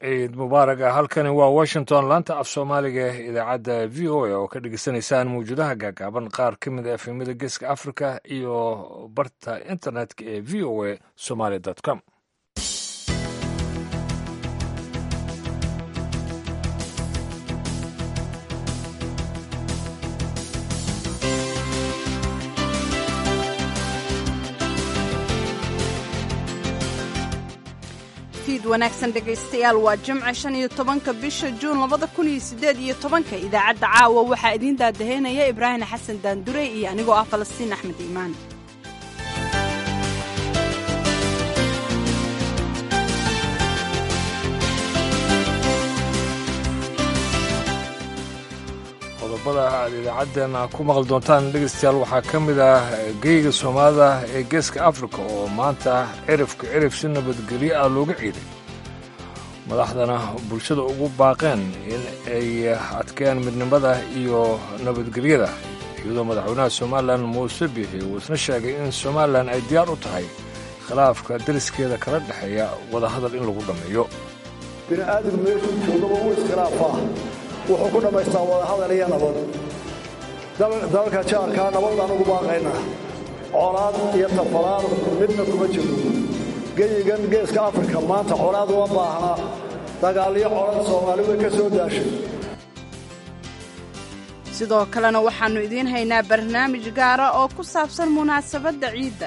ciid mubaaraga halkani waa washington laanta af soomaaliga idaacadda v o a oo ka dhegeysaneysaan mawjadaha gaagaaban qaar ka mid a efemada geeska africa iyo barta internetka ee v o a somaly com wanaagsan dhegaystayaal waa jimce shan iyo tobanka bisha juun labada kun iyo siddeed iyo tobanka idaacadda caawa waxaa idiin daadaheynaya ibraahim xasan daandurey iyo anigoo ah falastiin axmed iimaan qodobada aad idaacaddeena ku maqli doontaan dhegaystayaal waxaa ka mid ah geyga soomaalida ee geeska afrika oo maanta cirifka cirif si nabadgelyo ah looga ciiday madaxdana bulshada ugu baaqeen in ay adkeen midnimada iyo nabadgelyada iyadoo madaxweynaha somalilan muuse biixi uu isna sheegay in somalilan ay diyaar u tahay khilaafka dariskeeda kala dhexeeya wadahadal in lagu dhammeeyo bini'aadamku meeshuu joogaba uu iskhilaafaa wuxuu ku dhammaystaa wadahadal iyo nabad dalalka jaarkaa nabadaan ugu baaqaynaa colaad iyo tafalaad midna kuma jiro geyigan geeska afrika maanta colaad uma baahnaa dagaalyo colad soomaali way ka soo daashay sidoo kalena waxaannu idiin haynaa barnaamij gaara oo ku saabsan munaasabadda ciidda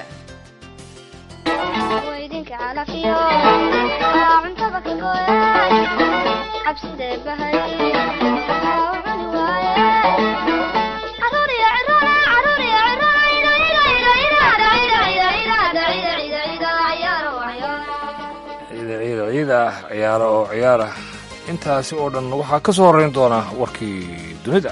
ciida ciyaara oo ciyaara intaasi oo dhan waxaa ka soo horrayn doona warkii dunida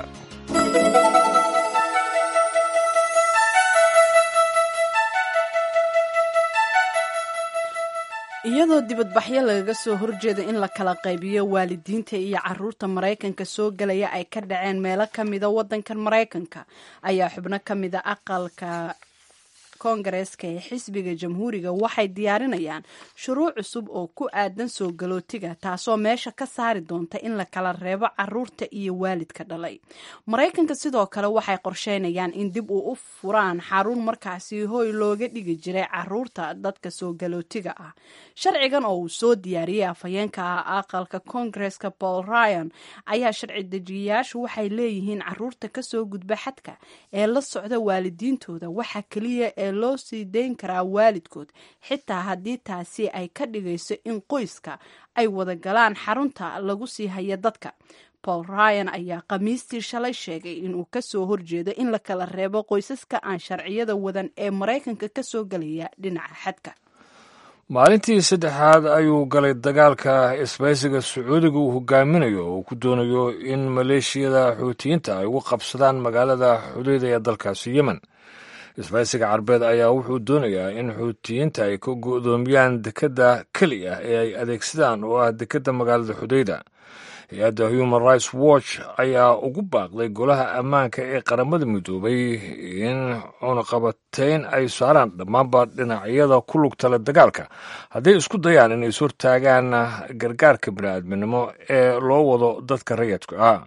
iyadoo dibadbaxyo lagaga soo horjeeda in la kala qaybiyo waalidiinta iyo caruurta maraykanka soo gelaya ay ka dhaceen meelo ka mida waddankan maraykanka ayaa xubno ka mida aqalka koongareeska ee xisbiga jamhuuriga waxay diyaarinayaan shuruuc cusub oo ku aadan soo galootiga taasoo meesha ka saari doonta in la kala reebo caruurta iyo waalidka dhalay maraykanka sidoo kale waxay qorsheynayaan in dib uu u furaan xarun markaasi hoy looga dhigi jiray caruurta dadka soo galootiga ah sharcigan oo uu soo diyaariyey afhayeenka ah aqalka koongareeska paul ryan ayaa sharci dejiyayaashu waxay leeyihiin caruurta kasoo gudba xadka ee la socda waalidiintooda waxa keliya ee loo sii dayn karaa waalidkood xitaa haddii taasi ay ka dhigayso in qoyska ay wada galaan xarunta lagu sii haya dadka paul ryan ayaa khamiistii shalay sheegay inuu kasoo horjeedo in la kala reebo qoysaska aan sharciyada wadan ee maraykanka kasoo gelaya dhinaca xadka maalintii saddexaad ayuu galay dagaalka isbaysiga sacuudiga uu hogaaminayo oo ku doonayo in maleeshiyada xuutiyiinta ay ugu qabsadaan magaalada xudeyda ee dalkaasi yemen isbaysiga carbeed ayaa wuxuu doonayaa in xuutiyiinta ay ka go'doomiyaan dekedda keli ah ee ay adeegsadaan oo ah dekedda magaalada xudeyda hay-adda human rights watch ayaa ugu baaqday golaha ammaanka ee qaramada midoobay in cunaqabateyn ay saaraan dhammaanba dhinacyada ku lugtale dagaalka hadday isku dayaan inay is hortaagaan gargaarka bini'aadminimo ee loo wado dadka rayadka ah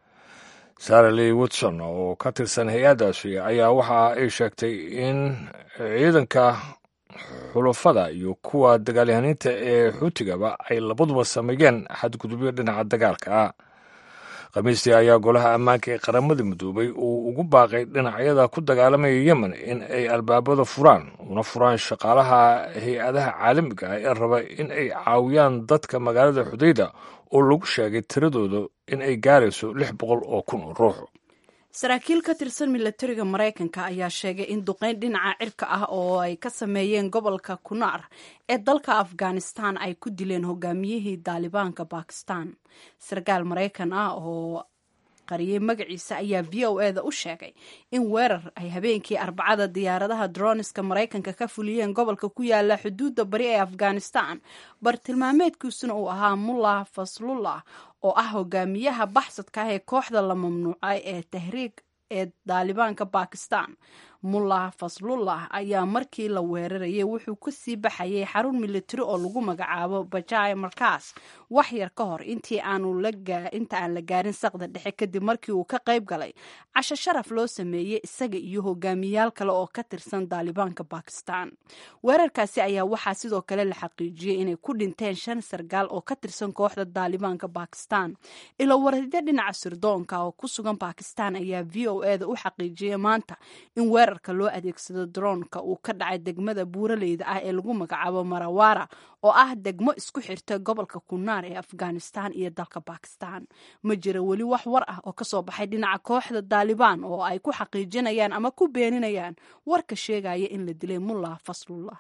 sara lee watson oo ka tirsan hay-addaasi ayaa waxa ay sheegtay in ciidanka xulafada iyo kuwa dagaalyahaniinta ee xuutigaba ay labaduba sameeyeen xadgudubyo dhinaca dagaalka ah khamiistii ayaa golaha ammaanka ee qaramada midoobay uu ugu baaqay dhinacyada ku dagaalamaya yemen in ay albaabada furaan una furaan shaqaalaha hay-adaha caalamiga ah ee raba in ay caawiyaan dadka magaalada xudeyda oo lagu sheegay tiradooda in ay gaarayso lix boqol oo kun oo ruux saraakiil ka tirsan milatariga maraykanka ayaa sheegay in duqeyn dhinaca cirka ah oo ay ka sameeyeen gobolka kunaar ee dalka afghanistan ay ku dileen hogaamiyihii daalibaanka bakistan sarkaal maraykan ah oo qariyey magaciisa ayaa v o eda u sheegay in weerar ay habeenkii arbacada diyaaradaha droniska maraykanka ka fuliyeen gobolka ku yaala xuduudda bari ee afghanistan bartilmaameedkiisuna uu ahaa mullah faslullah oo ah hogaamiyaha baxsadka ah ee kooxda la mamnuucay ee tahriig ee daalibaanka bakistan mullah faslullah ayaa markii la weerarayay wuxuu kasii baxayay xarun militari oo lagu magacaabo bajai markaas wax yar ka hor intii inta aan la gaarin saqda dhexe kadib markii uu ka qayb galay casho sharaf loo sameeyey isaga iyo hogaamiyaal kale oo ka tirsan daalibaanka bakistan weerarkaasi ayaa waxaa sidoo kale la xaqiijiyey inay ku dhinteen shan sargaal oo ka tirsan kooxda daalibaanka bakistan ilo waradyo dhinaca sirdoonka oo ku sugan bakistan ayaa v o e da u xaqiijiyay maanta in weerarka loo adeegsado droonka uu ka dhacay degmada buuraleyda ah ee lagu magacaabo marawara oo ah degmo isku xirta gobolka kunaar ee afghanistan iyo dalka bakistan ma jira weli wax war ah oo kasoo baxay dhinaca kooxda daalibaan oo ay ku xaqiijinayaan ama ku beeninayaan warka sheegaya in la dilay mullah faslullah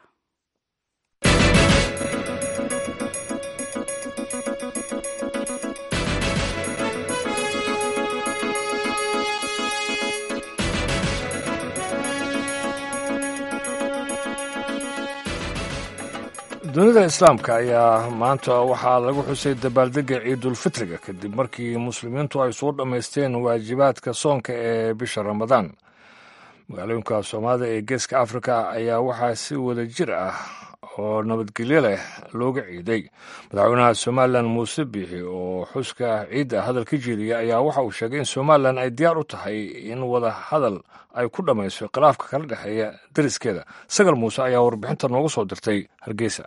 dunida islaamka ayaa maanta waxaa lagu xusay dabaaldega ciidulfitriga kadib markii muslimiintu ay soo dhammaysteen waajibaadka soonka ee bisha ramadaan magaalooyinka soomaalida ee geeska afrika ayaa waxaa si wada jir ah oo nabadgelyo leh looga ciiday madaxweynaha somalilan muuse biixi oo xuska ciidda hadal ka jeediya ayaa waxa uu sheegay in somalilan ay diyaar u tahay in wada hadal ay ku dhammayso khilaafka kala dhexeeya dariskeeda sagal muuse ayaa warbixinta noogu soo dirtay hargeysa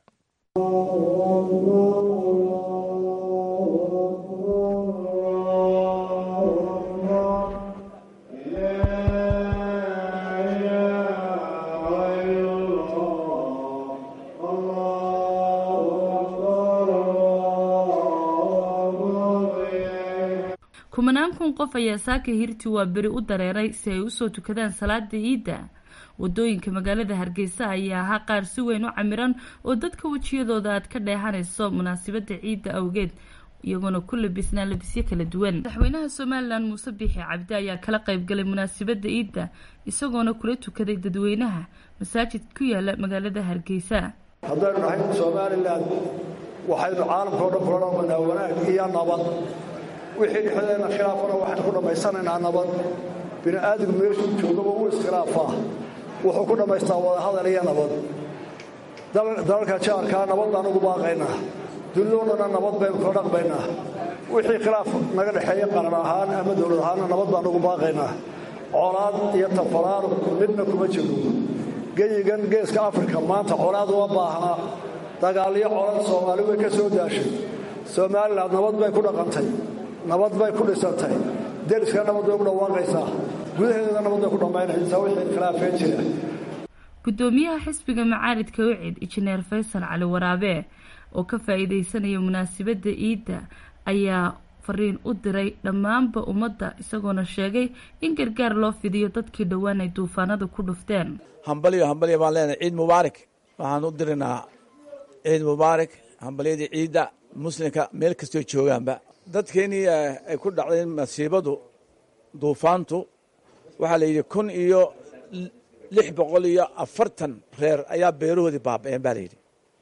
kumanaan kun qof ayaa saaka hirti waa beri u dareeray si ay usoo tukadaan salaada ciidda wadooyinka magaalada hargeysa ayaa ahaa qaar si weyn u camiran oo dadka wejiyadooda aad ka dheehanayso munaasabada ciidda awgeed iyagoona ku labisnaa labisyo kala duwan madaxweynaha somalilan muuse biixi cabdi ayaa kala qaybgalay munaasabada ciidda isagoona kula tukaday dadweynaha masaajid ku yaala magaalada hargeysa haddaynu nahay somalilan waxaynu caalamkao dhan kula dhaqmanaa wanaag iyo nabad wixii dhexdeena khilaafana waxaynu ku dhammaysanaynaa nabad bini aadamku meeshuu joogaba uu iskhilaafaa wuxuu ku dhammaystaa wadahadal iyo nabad dalalka jaarkaa nabad baan ugu baaqaynaa dunidoo dhanna nabad baynu kula dhaqmaynaa wixii khilaaf naga dhexeeya qaran ahaan ama dowlad ahaanna nabad baan ugu baaqaynaa colaad iyo tafaraar midna kuma jirno geyigan geeska afrika maanta colaad uma baahnaa dagaalyo colad soomaali way ka soo daashay somalilan nabad bay ku dhaqantay nabad bay ku dhisantay deriska nabad bay ku dhawaaqaysaa gudaheedana nabad bay ku dhammaynaysaa wixii khilaafeen jira gudoomiyaha xisbiga macaaridka wicid injineer faysal cali waraabe oo ka faa-iideysanaya munaasabadda ciidda ayaa fariin u diray dhammaanba ummadda isagoona sheegay in gargaar loo fidiyo dadkii dhowaan ay duufaanada ku dhufteen hambalyo hambalyo baan leenahay ciid mubaarak waxaan u diraynaa ciid mubaarak hambalyadii ciidda muslimka meel kastoo joogaanba dadkeenii ay ku dhacday masiibadu duufaantu waxaa la yidhi kun iyo lix boqol iyo afartan reer ayaa beerahoodii baaba-een baa layidhi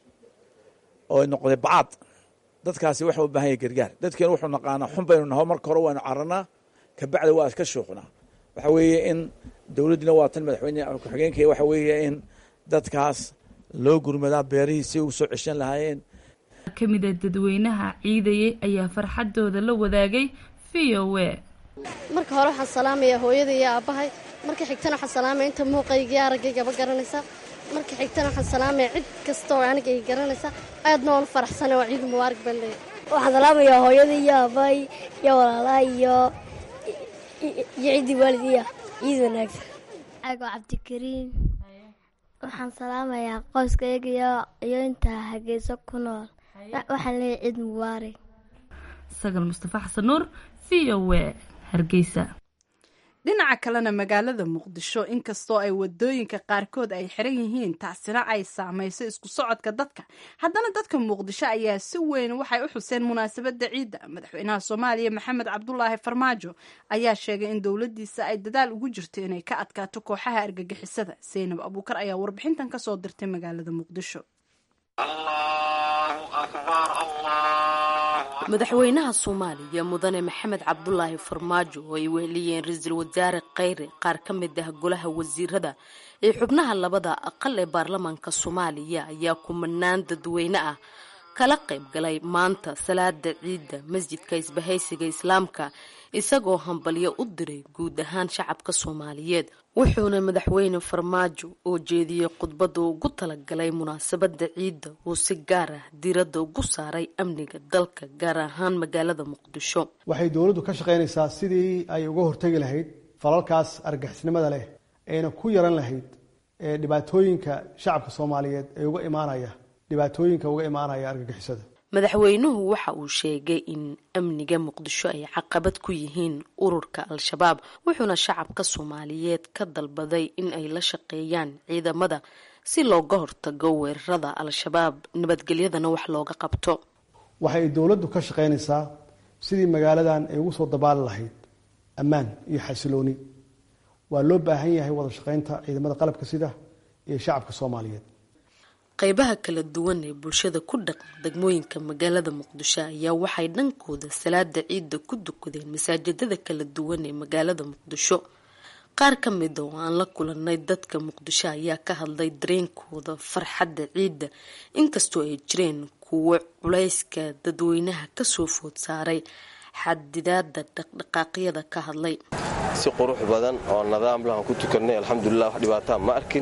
oo ay noqday bacaad dadkaasi waxa u baahan yahy gargaar dadkeenu wuxuu naqaanaa xun baynu naho marka hore waynu cararnaa kabacdi waa iska shuuqnaa waxa weeye in dowladdiina waa tan madaxweyne ku-xigeenkaya waxa weeye in dadkaas loo gurmadaa beerihii si ugu soo ceshan lahaayeen ka mida dadweynaha ciidayay ayaa farxadooda la wadaagay v o e marka hore waxaan salaamayaa hooyada iyo aabbahay marka xigtana waxaan salaamaya inta muuqaygii araggayga garanaysa marka xigtana waxaan salaamaya cid kasta oo aniga ay garanaysa aadna waan u faraxsana waa ciid mubaarak baan leeyahay waxaan salaamayaa hooyada iyo aabbahay iyo walaalaha iyo iyo ciddii waalidiya ciid wanaagsan cago cabdikariim waxaan salaamayaa qoyskayga iyo intaa hargeyso ku nool waxaan leeyahay ciid mubaarak sagal mustafa xasan nuur v o e hargeysa dhinaca kalena magaalada muqdisho inkastoo ay wadooyinka qaarkood ay xiran yihiin taasina ay saamayso isku socodka dadka haddana dadka muqdisho ayaa si weyn waxay u xuseen munaasabadda ciidda madaxweynaha soomaaliya maxamed cabdulaahi farmaajo ayaa sheegay in dowladiisa ay dadaal ugu jirto inay ka adkaato kooxaha argagixisada seynab abuukar ayaa warbixintan kasoo dirtay magaalada muqdisho madaxweynaha soomaaliya mudane maxamed cabdulaahi farmaajo oo ay weheliyeen ra-iisul wasaare kheyre qaar ka mid ah golaha wasiirada ee xubnaha labada aqal ee baarlamaanka soomaaliya ayaa kumanaan dadweyne ah kala qayb galay maanta salaada ciidda masjidka isbahaysiga islaamka isagoo hambalyo u diray guud ahaan shacabka soomaaliyeed wuxuuna madaxweyne farmaajo oo jeediyey khudbada ugu talagalay munaasabada ciidda uu si gaar ah diiradda ugu saaray amniga dalka gaar ahaan magaalada muqdisho waxay dowladdu ka shaqaynaysaa sidii ay uga hortegi lahayd falalkaas argixisnimada leh ayna ku yaran lahayd ee dhibaatooyinka shacabka soomaaliyeed ee uga imaanaya dhibaatooyinka uga imaanaya argagixisada madaxweynuhu waxa uu sheegay in amniga muqdisho ay caqabad ku yihiin ururka al-shabaab wuxuuna shacabka soomaaliyeed ka dalbaday in ay la shaqeeyaan ciidamada si looga hortago weerarada al-shabaab nabadgelyadana wax looga qabto waxay dowladdu ka shaqaynaysaa sidii magaaladan ay ugu soo dabaali lahayd ammaan iyo xasilooni waa loo baahan yahay wada shaqaynta ciidamada qalabka sida iyo shacabka soomaaliyeed qaybaha kala duwan ee bulshada ku dhaqan degmooyinka magaalada muqdisho ayaa waxay dhankooda salaada ciidda ku dukadeen masaajidada kala duwan ee magaalada muqdisho qaar ka mida oo aan la kulanay dadka muqdisho ayaa ka hadlay dareenkooda farxadda ciidda inkastoo ay jireen kuwo culayska dadweynaha kasoo food saaray xadidaada dhaqdhaqaaqyada ka hadlay si qurux badan oo nidaam lahan ku tukanay alxamdulilah wax dhibaataa ma arkin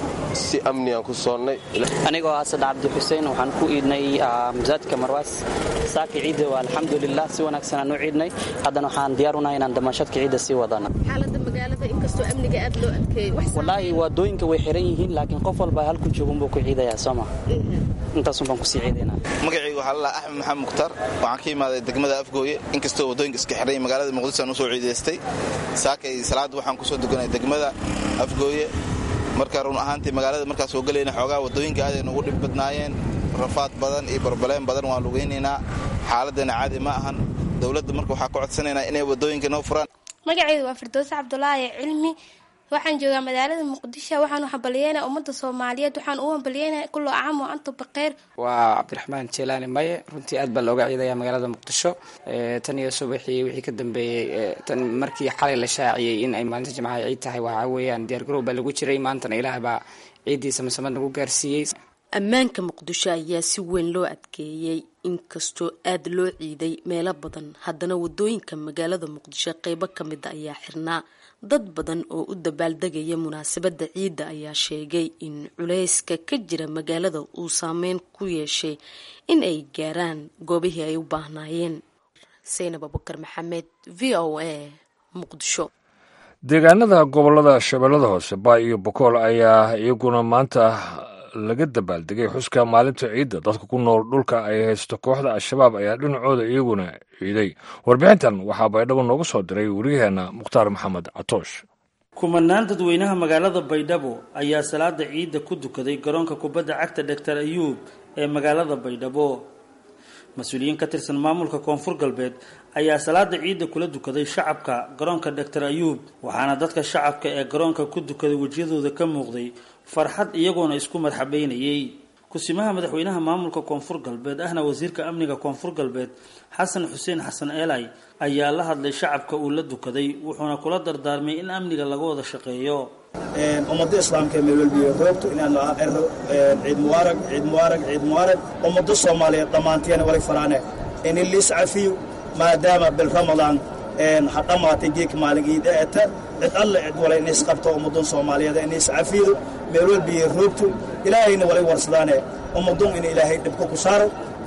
si amnigaan ku soonnay anigoo ah saddex cabdi xuseen waxaan ku iidnay masaajidka marwaas saaka ciidda waa alxamdulilah si wanaagsan aan u ciidnay haddana waxaan diyaar unahay inaan damaashadka ciidda sii wadana xaalada magaalada inkastoo amniga aad loo adkeeyey wallaahi waadooyinka way xiran yihiin laakiin qof walba halku joogunbuu ku ciidayaa sooma intaasun baan kusii ciidaynaa magacayga waxaa lalaa axmed maxamed mukhtaar waxaan ka imaaday degmada afgooye inkastoo waddooyinka iska xiray magaalada muqdisho aan usoo ciidaystay saakay salaadda waxaan kusoo dukanay degmada afgooye marka run ahaantii magaalada markaas soo gelayna xoogaa waddooyinka aaday nugu dhib badnaayeen rafaad badan iyo barbaleen badan waan lugaynaynaa xaaladana caadi ma ahan dowladda marka waxaa ka codsanaynaa inay waddooyinka noo furaan magacaydu waa firdowse cabdulaahi cilmi waxaan joogaa magaalada muqdisho waxaan u hambalyeynaa ummadda soomaaliyeed waxaan u hambalyeynaa kullo acam oo antu baqeyr waa cabdiraxmaan jeelaani maye runtii aad baa looga ciidaya magaalada muqdisho tan iyo subaxii wixii ka dambeeyey tan markii xalay la shaaciyey in ay maalinta jimcaha ciid tahay waxaa weeyaan diyaargarow baa lagu jiray maantana ilaah baa ciiddiisa masamad nagu gaarsiiyey ammaanka muqdisho ayaa si weyn loo adkeeyey inkastoo aad loo ciiday meelo badan haddana wadooyinka magaalada muqdisho qeybo ka mida ayaa xirnaa dad badan oo u dabaaldegaya munaasabadda ciidda ayaa sheegay in culayska ka jira magaalada uu saameyn ku yeeshay in ay gaaraan goobihii ay u baahnaayeen saynab abukar maxamed v o a muqdisho deegaanada gobolada shabeellada hoose baay iyo bokool ayaa iyaguna maanta laga dabaaldegay xuska maalinta ciidda dadka ku nool dhulka ay haysto kooxda al-shabaab ayaa dhinacooda iyaguna ciiday warbixintan waxaa baydhabo noogu soo diray wariyaheenna mukhtaar maxamed catoosh kumanaan dadweynaha magaalada baydhabo ayaa salaada ciidda ku dukaday garoonka kubadda cagta doctor ayuub ee magaalada baydhabo mas-uuliyiin ka tirsan maamulka koonfur galbeed ayaa salaada ciidda kula dukaday shacabka garoonka doctor ayuub waxaana dadka shacabka ee garoonka ku dukaday wejiyadooda ka muuqday farxad iyagoona isku marxabeynayay kusimaha madaxweynaha maamulka koonfur galbeed ahna wasiirka amniga koonfur galbeed xasan xuseen xasan eelay ayaa la hadlay shacabka uu la dukaday wuxuuna kula dardaarmay in amniga laga wada shaqeeyo ummadda islaamka ee meelwelbiyo roogto inaanu ero ciid mubaarag ciid mubaarag ciid mubaarag ummadda soomaaliyeed dhammaanteena walay faraane in liis cafiyo maadaama bil ramadaan ha dhammaatay geeka maalin iida eta cid alle cid walay inays qabto ummaddan soomaaliyeed inays cafiyo meelwelbiyo roogto ilaahayna walay warsadaane ummadun in ilaahay dhibka ku saaro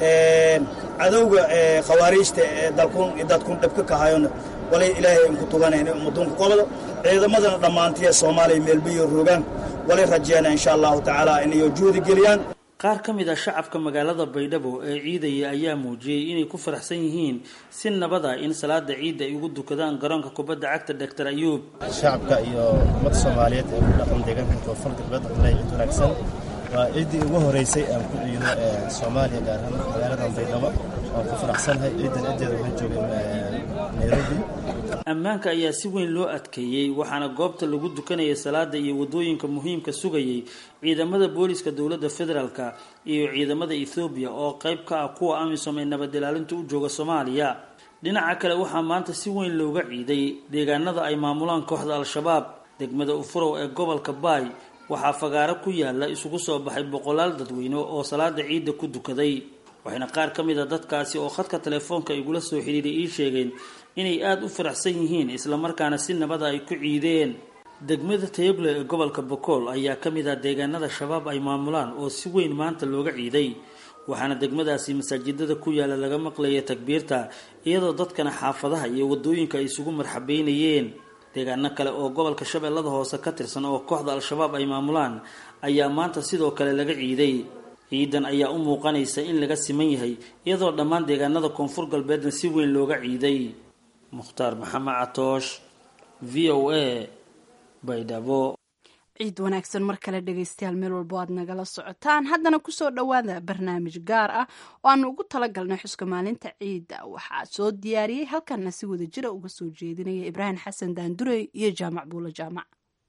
cadowga khawaariijta ee dalkun dadkun dhibka ka hayona walay ilaahay inku tuganayna ummadunku qobdo ciidamadana dhammaantiya soomaaliya meelbiyo rogaan walay rajeena insha allahu tacaala inayo juhdi geliyaan qaar ka mid ah shacabka magaalada baydhabo ee ciidaya ayaa muujiyey inay ku faraxsan yihiin si nabad ah in salaada ciidda ay ugu dukadaan garoonka kubadda cagta doctor ayuub shacabka iyo ummadda soomaaliyeed ee ku dhaqan deegaanka koonfur galbeed waxlay ciid wanaagsan waa ciiddii ugu horeysay aan ku ciido soomaaliya gaar ahaan magaaladan baydhabo waan ku faraxsanahay ciidan ciddeeda waxaan joogay nairobi ammaanka ayaa si weyn loo adkeeyey waxaana goobta lagu dukanaya salaada iyo wadooyinka muhiimka sugayay ciidamada booliska dowladda federaalka iyo ciidamada ethoobiya oo qayb ka ah kuwa amisom ee nabad ilaalinta u jooga soomaaliya dhinaca kale waxaa maanta si weyn looga ciiday deegaanada ay maamulaan kooxda al-shabaab degmada ufurow ee gobolka baay waxaa fagaaro ku yaala isugu soo baxay boqolaal dadweyne oo salaada ciidda ku dukaday waxayna qaar ka mid a dadkaasi oo khadka telefoonka igula soo xidhiiray ii sheegeen inay aada u faraxsan yihiin islamarkaana si nabada ay ku ciideen degmada tayable ee gobolka bokool ayaa ka mid ah deegaanada shabaab ay maamulaan oo si weyn maanta looga ciiday waxaana degmadaasi masaajidada ku yaala laga maqlaya takbiirta iyadoo dadkana xaafadaha iyo wadooyinka ay isugu marxabeynayeen deegaano kale oo gobolka shabeellada hoose ka tirsan oo kooxda al-shabaab ay maamulaan ayaa maanta sidoo kale laga ciiday ciidan ayaa u muuqanaysa in laga siman yahay iyadoo dhammaan deegaanada koonfur galbeedna si weyn looga ciiday mukhtaar maxamed catoosh v o a baydhabo ciid wanaagsan mar kale dhegaystayaal meel walbo aad nagala socotaan haddana kusoo dhowaada barnaamij gaar ah oo aanu ugu talagalnay xuska maalinta ciidda waxaa soo diyaariyey halkanna si wada jira uga soo jeedinaya ibraahim xasan daandurey iyo jaamac buulo jaamac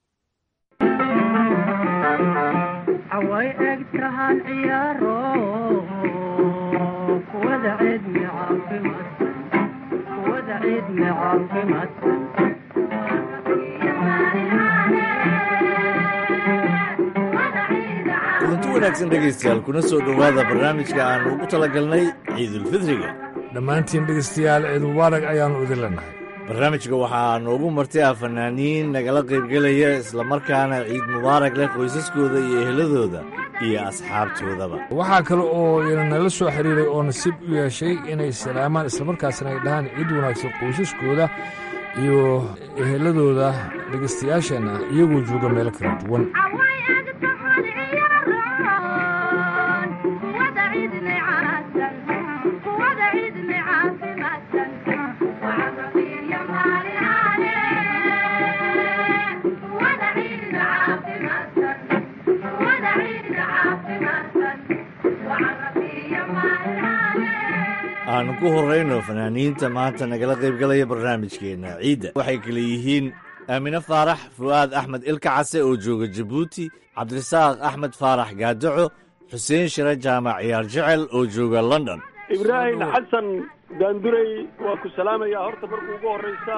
away egtahan ciyaaro kuwada ciidmi caafimaadsan kuwada ciidmi caafimaadsan kulanti wanaagsan dhegaystayaal kuna soo dhowaada barnaamijka aan ugu talagalnay ciidulfidriga dhammaantiin dhegaystayaal ciid mubaarak ayaannu idin leenahay barnaamijka waxaa noogu martay ah fanaaniin nagala qaybgelaya islamarkaana ciid mubaarak leh qoysaskooda iyo eheladooda iyo asxaabtoodaba waxaa kale oo ina nala soo xiriiray oo nasiib u yeeshay inay salaamaan islamarkaasna ay dhahaan ciid wanaagsan qoysaskooda iyo eheladooda dhegaystayaasheenna iyagoo jooga meelo kala duwan aanu ku horrayno fanaaniinta maanta nagala qaybgalaya barnaamijkeenna ciidda waxay kale yihiin aamine faarax fu'aad axmed ilka case oo jooga jabuuti cabdirasaaq axmed faarax gaadaco xuseen shire jaamac ciyaar jecel oo jooga london ibraahim xasan daandurey waa ku salaamayaa horta markuu ugu horraysa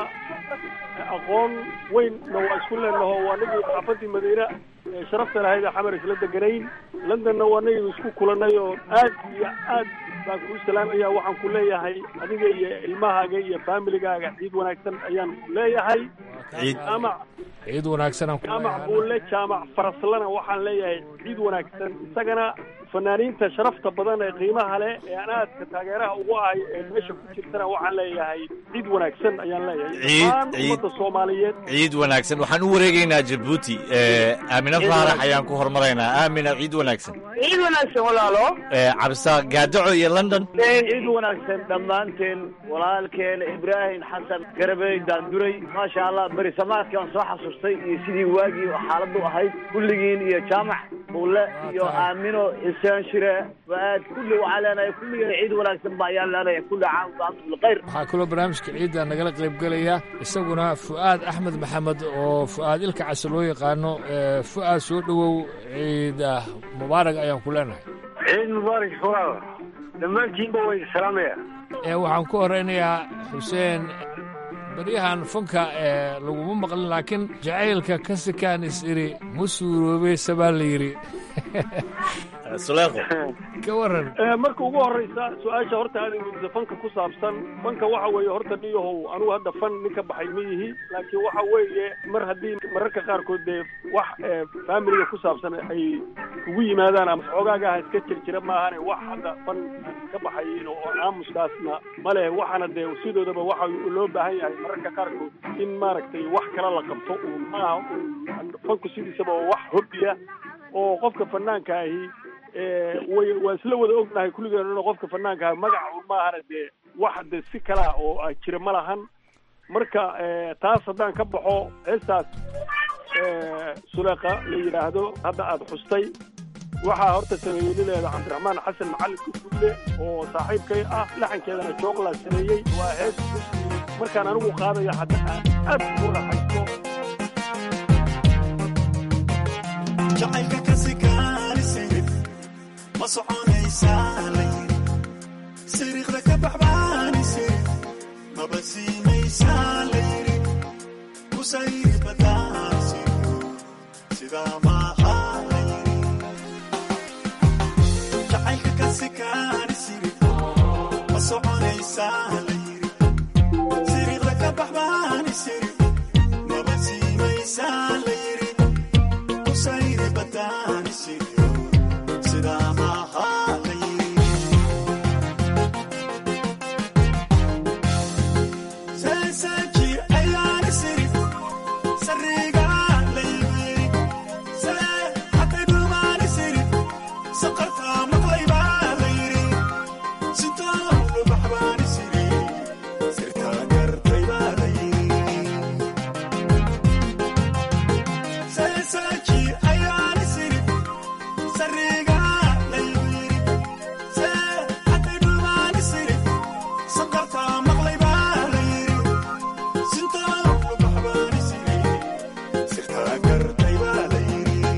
aqoon weynna waa isku leenaho waa nagii xaafadii madiine ee sharafta lahayd ee xamar isla deganayn londonna waa nagii isku kulannay oo aad iyo aad baan kuu salaamaya waxaan ku leeyahay adiga iyo ilmahaaga iyo faamiligaaga ciid wanaagsan ayaan ku leeyahay jaamac ciid wanaagsan jaamac buulle jaamac faraslana waxaan leeyahay ciid wanaagsan isagana fanaaniinta sharafta badan ee qiimaha leh ee aan aadka taageeraha ugu ahay ee meesha ku jirtana waxaan leeyahay ciid wanaagsan ayaan leeyahay dhammaan ummadda soomaaliyeed ciid wanaagsan waxaan u wareegaynaa jabuuti aamine faarax ayaan ku hormaraynaa aamina ciid wanaagsan ciid wanaagsan walaalo cabdisaaq gaadaco iyo london ciid wanaagsan dhammaanteen walaalkeen ibraahim xasan garabey daanduray maasha allah beri samaadkii aan soo xasuustay iyo sidii waagii xaaladdu ahayd kulligiin iyo jaamac buulle iyo aamino xuseen shire waaad kulli waxaa leenahay kulligeen ciid wanaagsan ba ayaan leenahay kulli caam wa antum bilkhayr waxaa kaloo barnaamijka ciidda nagala qaybgelaya isaguna fu'aad axmed maxamed oo fu'aad ilka case loo yaqaano fu'aad soo dhowow ciida mubaarak ayaan ku leenahay ciid mubaarak fuaad dhammaantiinba way salaamaya waxaan ku horeynayaa xuseen baryahan fanka ee laguma maqlin laakiin jacaylka ka sikaan is iri ma suuroobey sabaa la yidhi suleeqo ka waran marka ugu horraysa su-aasha horta aad weydiisa fanka ku saabsan fanka waxa weeye horta niyahow anugu hadda fan nin ka baxay ma yihi laakiin waxa weeye mar haddii mararka qaarkood dee wax faamiliga ku saabsan ay ugu yimaadaan ama xoogaagaha iska jir jira maahane wax hadda fan ka baxayin oo aamuskaasna ma leh waxaana dee sidoodaba waxa loo baahan yahay mararka qaarkood in maaragtay wax kala la qabto uun maaha fanku sidiisaba oo wax hobbiya oo qofka fanaanka ahi way waa isla wada ognahay kulligeen qofka fanaanka ahi magaca un maahana dee wax de si kalaa oo jira ma lahan marka taas haddaan ka baxo heestaas suleeqa la yidhaahdo hadda aada xustay waxaa horta sameeyey nileeda cabdiraxmaan xasan macalin kufulle oo saaxiibkay ah laxankeedana jooqlaa sameeyey waa hees markaan anigu qaadaya hadda aad ugu raaxaysto jacaylka ka sikaanisirif ma soconaysaa la yiri siriiqda ka baxbaanisirif maba siinaysaa la yiri kusayri badaasiryo sidaa maaha la yiri jacaylka ka sikaanisirif ma soconaysaa la yiri siriiqda ka baxbaanisirif maba siinaysaa la yiri kusayri badaanisiyo sidaa maaha la yiri seesaaji ayaana siri sariga laybiri see hatay dhumaani siri saqartaa maqlaybaa la yiri sitoo lubaxbaani siri sirtaa gartaybaa la yiri seesaaji ayaana siri sariga laybiri see hatay dhumaani siri saqartaa maqlaybaa la yiri sitoo lubaxbaani siri sirtaa gartaybaa la yiri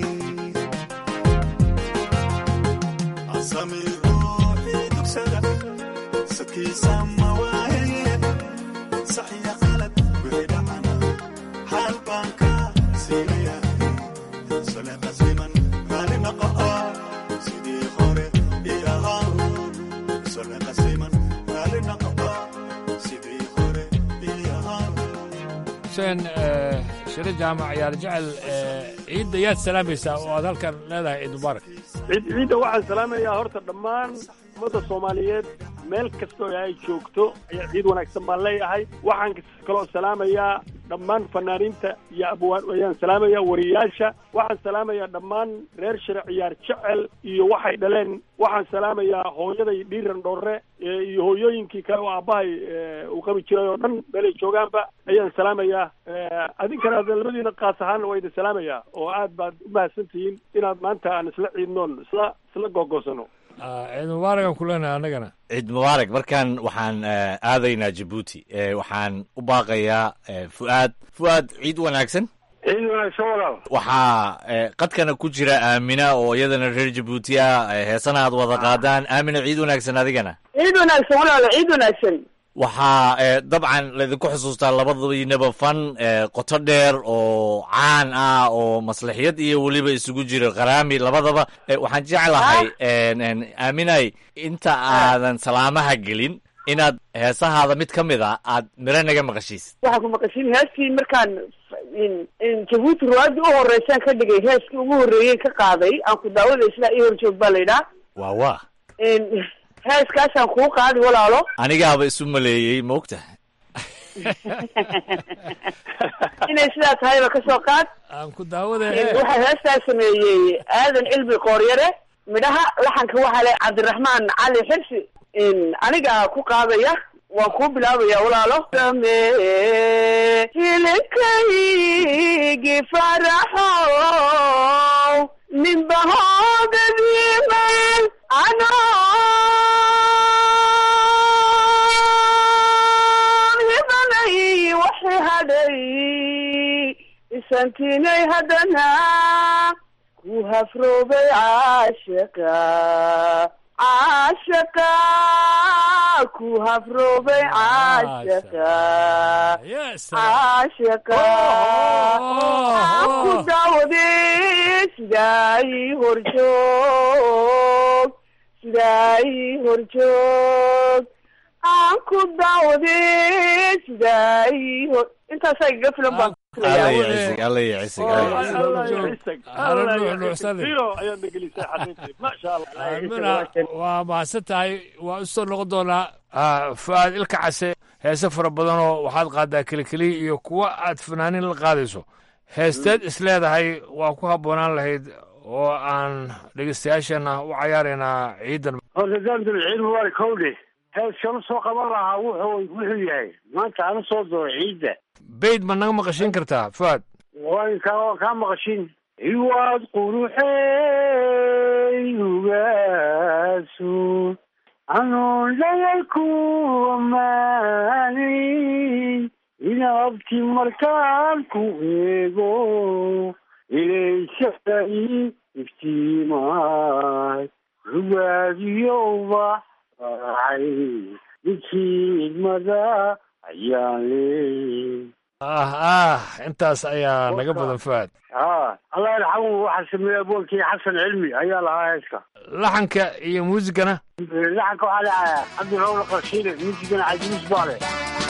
asami ruuxii dugsada sadkiisa ma waaye saxiya qalad wixii dhacana xaal baan ka siinayahay sale qasiman raali naqa'a sidii hore ii ahaa sale qasiman raali naqa'a sidii hore ii ahaa xuseen shire jaamac ciyaar jecel ciidda yaad salaamaysaa oo aad halkan leedahay ciid mubaarak ciid ciidda waxaan salaamayaa horta dhammaan ummadda soomaaliyeed meel kastoo ay joogto ayaa ciid wanaagsan baan leeyahay waxaan kaloo salaamayaa dhammaan fanaaniinta iyo abwaan ayaan salaamayaa wariyaasha waxaan salaamayaa dhammaan reer shire ciyaar jecel iyo waxay dhaleen waxaan salaamayaa hooyaday dhiiran dhorre ee iyo hooyooyinkii kale oo aabbahay ee, uu qabi jiray oo dhan meelay joogaanba ayaan salaamayaa Eh, adinkana hadda labadiina qaas ahaan waa idin salaamayaa oo aad baad u mahadsantihiin inaad maanta aan isla ciidnoon isla isla googosano ciid mubaarakan ku leenahay annagana ciid mubaarak markan waxaan eh, aadaynaa jabuuti Eh, waxaan u baaqayaa eh, fu'aad fu'aad ciid wanaagsan ciid wanaagsan walaal waxaa eh, qadkana ku jira aamina oo iyadana reer jabuuti ah eh, heesana aad wada qaadaan aamina ciid wanaagsan adigana ciid wanaagsan walaalo ciid wanaagsan waxaa eh, dabcan laydinku xusuustaa labadiinaba fan eh, qoto dheer oo caan ah oo maslaxiyad iyo weliba isugu jiro qaraami labadaba Eh, waxaan jeclahay en- en, aaminay inta aadan salaamaha gelin inaad heesahaada mid ka mid a aad miro naga maqashiis waxaan ku maqashin heeskii markaan in- in jabuuti ruwaadii u horeysaan ka dhigay heeskii ugu horreeyeen ka qaaday aan ku daawada isla ii horjoog baa la yidhaa waa waa In- heeskaasaan kuu qaadi walaalo anigaaba isu maleeyey maogta inay sidaa tahayba kasoo qaad aan ku daawada In waxaa heestaa sameeyey aadan cilmi qooryare midhaha laxanka waxaa le cabdiraxmaan cali xirsi in anigaa ku qaadaya waan kuu bilaabaya walaalo samee hilibkaygi faraxow ninbahoodadiiman anoon hibanay waxi hadhay isantinay haddana ku hafroobay caashaqa caashaqa ku hafroobay caashaqa caashaqa aan ku daawaday sidaa ii horjoog sidaa ii horjoog aan ku daawaday sidaa ii hor intaasaa igaga filan baan alla yacisig alla yacisig ayaad nagelisay xaqiiqii maasha allah aamina waa mahadsan tahay waa usoo noqon doonaa ah, fu'aad ilka case heese fara badanoo waxaad qaadaa kelikeliya iyo kuwa aad fanaanin la qaadayso heesteed is leedahay waa ku habboonaan lahayd oo aan dhegeystayaashana u cayaaraynaa ciidan horta daamdul ciid mubaarak howdhe heeskanu soo qaban lahaa wuxuu wuxuu yahay maanta ana soo doono ciidda bayd ma naga maqashin kartaa fu'aad waan kaa waan kaa maqashin iwaad quruxey ugaasu anoon dhayalku ammaanayn inaabti markaan ku eego ilaysada ii iftiimaay rubaadiyo ubaxay midkiidmada ayaan leey ah ah intaas ayaa naga badan fuaad ha allah yarxamu waxaa sameeyey aboonkii xasan cilmi ayaa lahaa heeska laxanka iyo muusigana laxanka waxaa leeyahay cabdi rawla qarshiile muusigana cajiis baa leh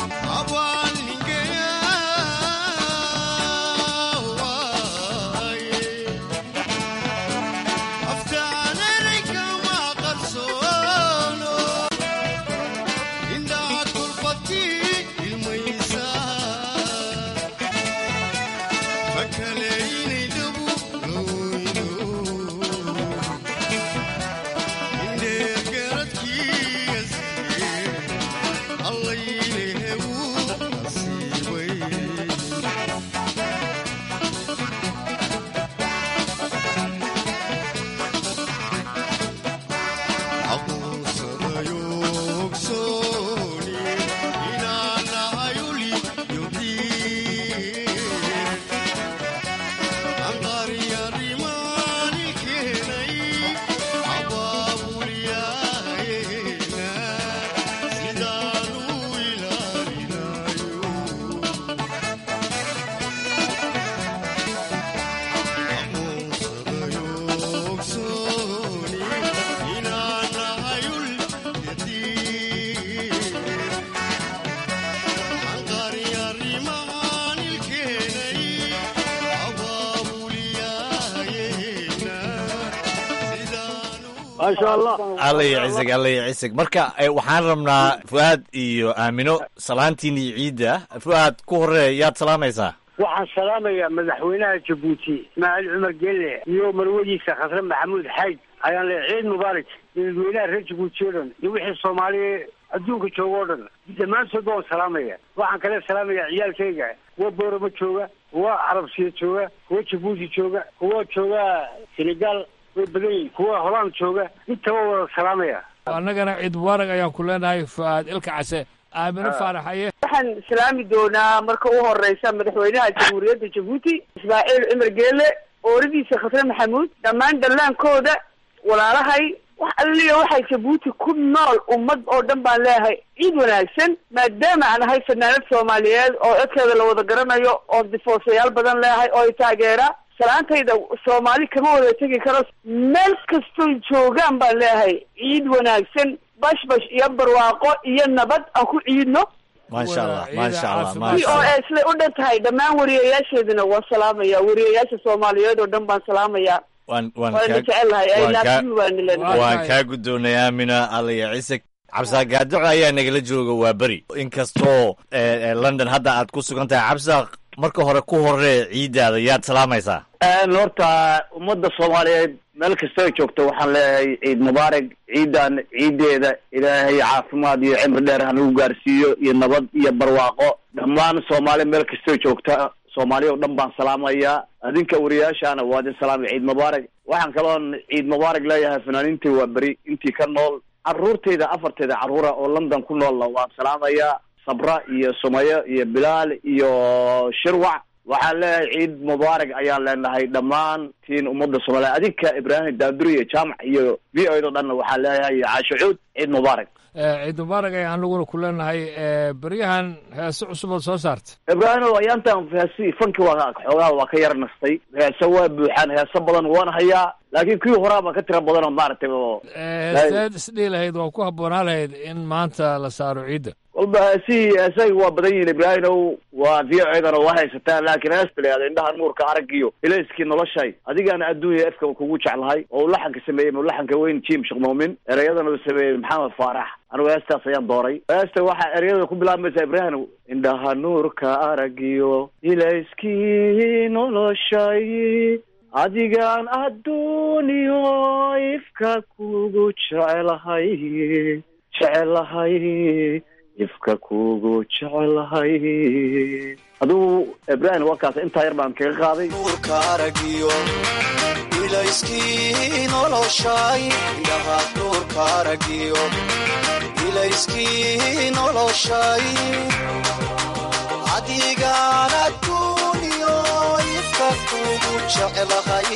maasha allah alla iyo cisig alla iyo cisig marka eh, waxaan rabnaa fu'aad iyo aamino salaantiin iyo ciidda fu'aad ku horee yaad salaamaysaa waxaan salaamayaa madaxweynaha jabuuti ismaaciil cumar gelle iyo marwadiisa khasre maxamuud xayd ayaan leeyahay ciid mubaarak dadweynaha reer jabuuti oo dhan iyo wixii soomaaliya adduunka jooga oo dhan dhammaantoodba waan salaamaya waxaan kale salaamayaa ciyaalkayga kuwa boorama jooga kuwa carabsiya jooga kuwa jabuuti jooga kuwa jooga senegal way badan yihin kuwa holaan jooga intaba wada salaamaya annagana ciid mubaarak ayaan ku leenahay fu'aad ilka case aamino faaraxaye waxaan salaami doonaa marka u horeysa madaxweynaha jamhuuriyadda jabuuti ismaaciil cumar geele ooradiisa khasre maxamuud dhammaan dhallaankooda walaalahay wax alliya waxay jabuuti ku nool ummad oo dhan baan leeyahay ciid wanaagsan maadaama aan ahay fanaanad soomaaliyeed oo codkeeda la wada garanayo oo difoosayaal badan leeyahay oo i taageera salaantayda soomaali kama wada tegi karo meel kastoy joogaan baan leeyahay ciid wanaagsan bashbash iyo barwaaqo iyo nabad aan ku ciidno maasha allah maasha allah v maasha o allah a islay u dhan tahay dhammaan wariyayaasheedina waan salaamaya wariyayaasha soomaaliyeed oo dhan baan salaamaya waan waan waana kaa- jecelahay ay waan kaa- naafimi waana lenahay waan kaa guddoonay aamina alla iyo cisig cabsaaq gaadoco ayaa nagala jooga waa beri inkastoo eh, eh, london hadda aad ku sugan tahay cabsaaq marka hore ku horee ciiddaada yaad salaamaysaa horta ummadda soomaaliyeed meel kasta ay joogto waxaan leeyahay ciid mubaarak ciidan ciideeda ilaahay caafimaad iyo cimri dheer hanagu gaarsiiyo iyo nabad iyo barwaaqo dhammaan soomaali meel kastay joogta soomaaliya oo dhan baan salaamayaa adinka wariyaashaana waa idin salaamay ciid mubaarak waxaan kaloon ciid mubaarak leeyahay fanaaniintii waa beri intii ka nool caruurtayda afarteeda carruura oo london ku noolla waan salaamayaa sabra iyo sumayo iyo bilaal iyo shirwac waxaan leeyahay ciid mubaarak ayaan leenahay dhammaan tiin ummadda soomaaliya adinka ibraahim daanduri iyo jaamac iyo v o do dhanna waxaan leeyahay iyo caasho cuud ciid mubaarak Eh, ciid mubaarak ayaan anaguna ku leenahay eh, beryahan heese cusub ood soo saarta ibraahim ayaantan heesi fanki waa xoogaa waa ka yar nastay heese waa buuxaan heese badan waan hayaa laakiin kuwii horaa baa ka tira badan oo maaragtay oo heesteed isdhihi lahayd waa ku habboonaa lahayd in maanta la saaro ciidda walba heesihii heesaga waa badan yihiin ibraahimow waa v o edana waa haysataan laakiin heesta la yihahdo indhaha nuurka aragiyo ilayskii noloshay adigaana adduunya efka kugu jeclahay oo uu laxanka sameeyey laxanka weyn jim sheekh muumin ereyadana uu sameeyey maxamed faarax anigu heestaas ayaan dooray heesta waxaa ereyada ku bilaabmaysa ibraahim indhaha nuurka aragiyo ilayskii noloshay adigaan adduuniyo ifka kugu jecelahay jecelahay ifka kugu jecelahay adigu ibraahim warkaas intaa yar baan kaga qaaday nuurka aragiyo ilayskii noloshay indhaha nuurka aragiyo ilayskii noloshay adigaan adduuniyo ifka kugu jeclahay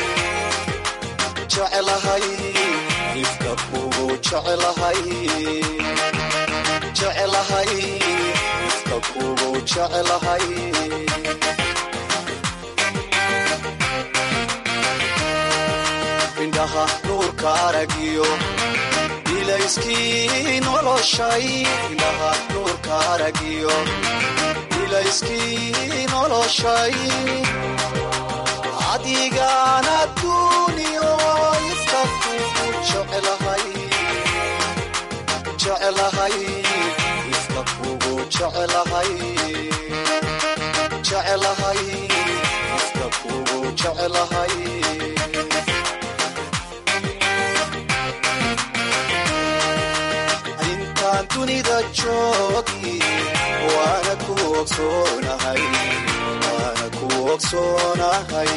jeclahay ifka kugu jeclahay jeclahay ifka kugu jeclahay indhaha nuurka aragiyo ilayskii noloshay indhaha nuurka aragiyo ilayskii noloshay adigaan adduuniyo ifka kugu jeclahay jeclahay ifka kugu jeclahay jeclahay ifka kugu jeclahay intaan dunida joogi waana ku ogsoonahay waana ku ogsoonahay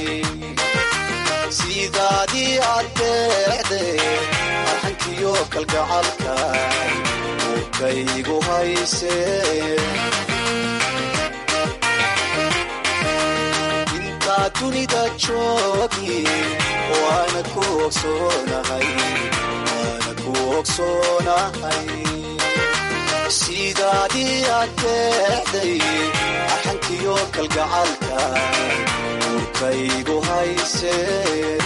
sidaadii addeecde arxankiyo kalgacalkay urkaygu haysee intaa dunida joogi waana ku ogsoonahay waana ku ogsoonahay sidaadii addeecday arxankiyo kalgacalkay urkaygu haysee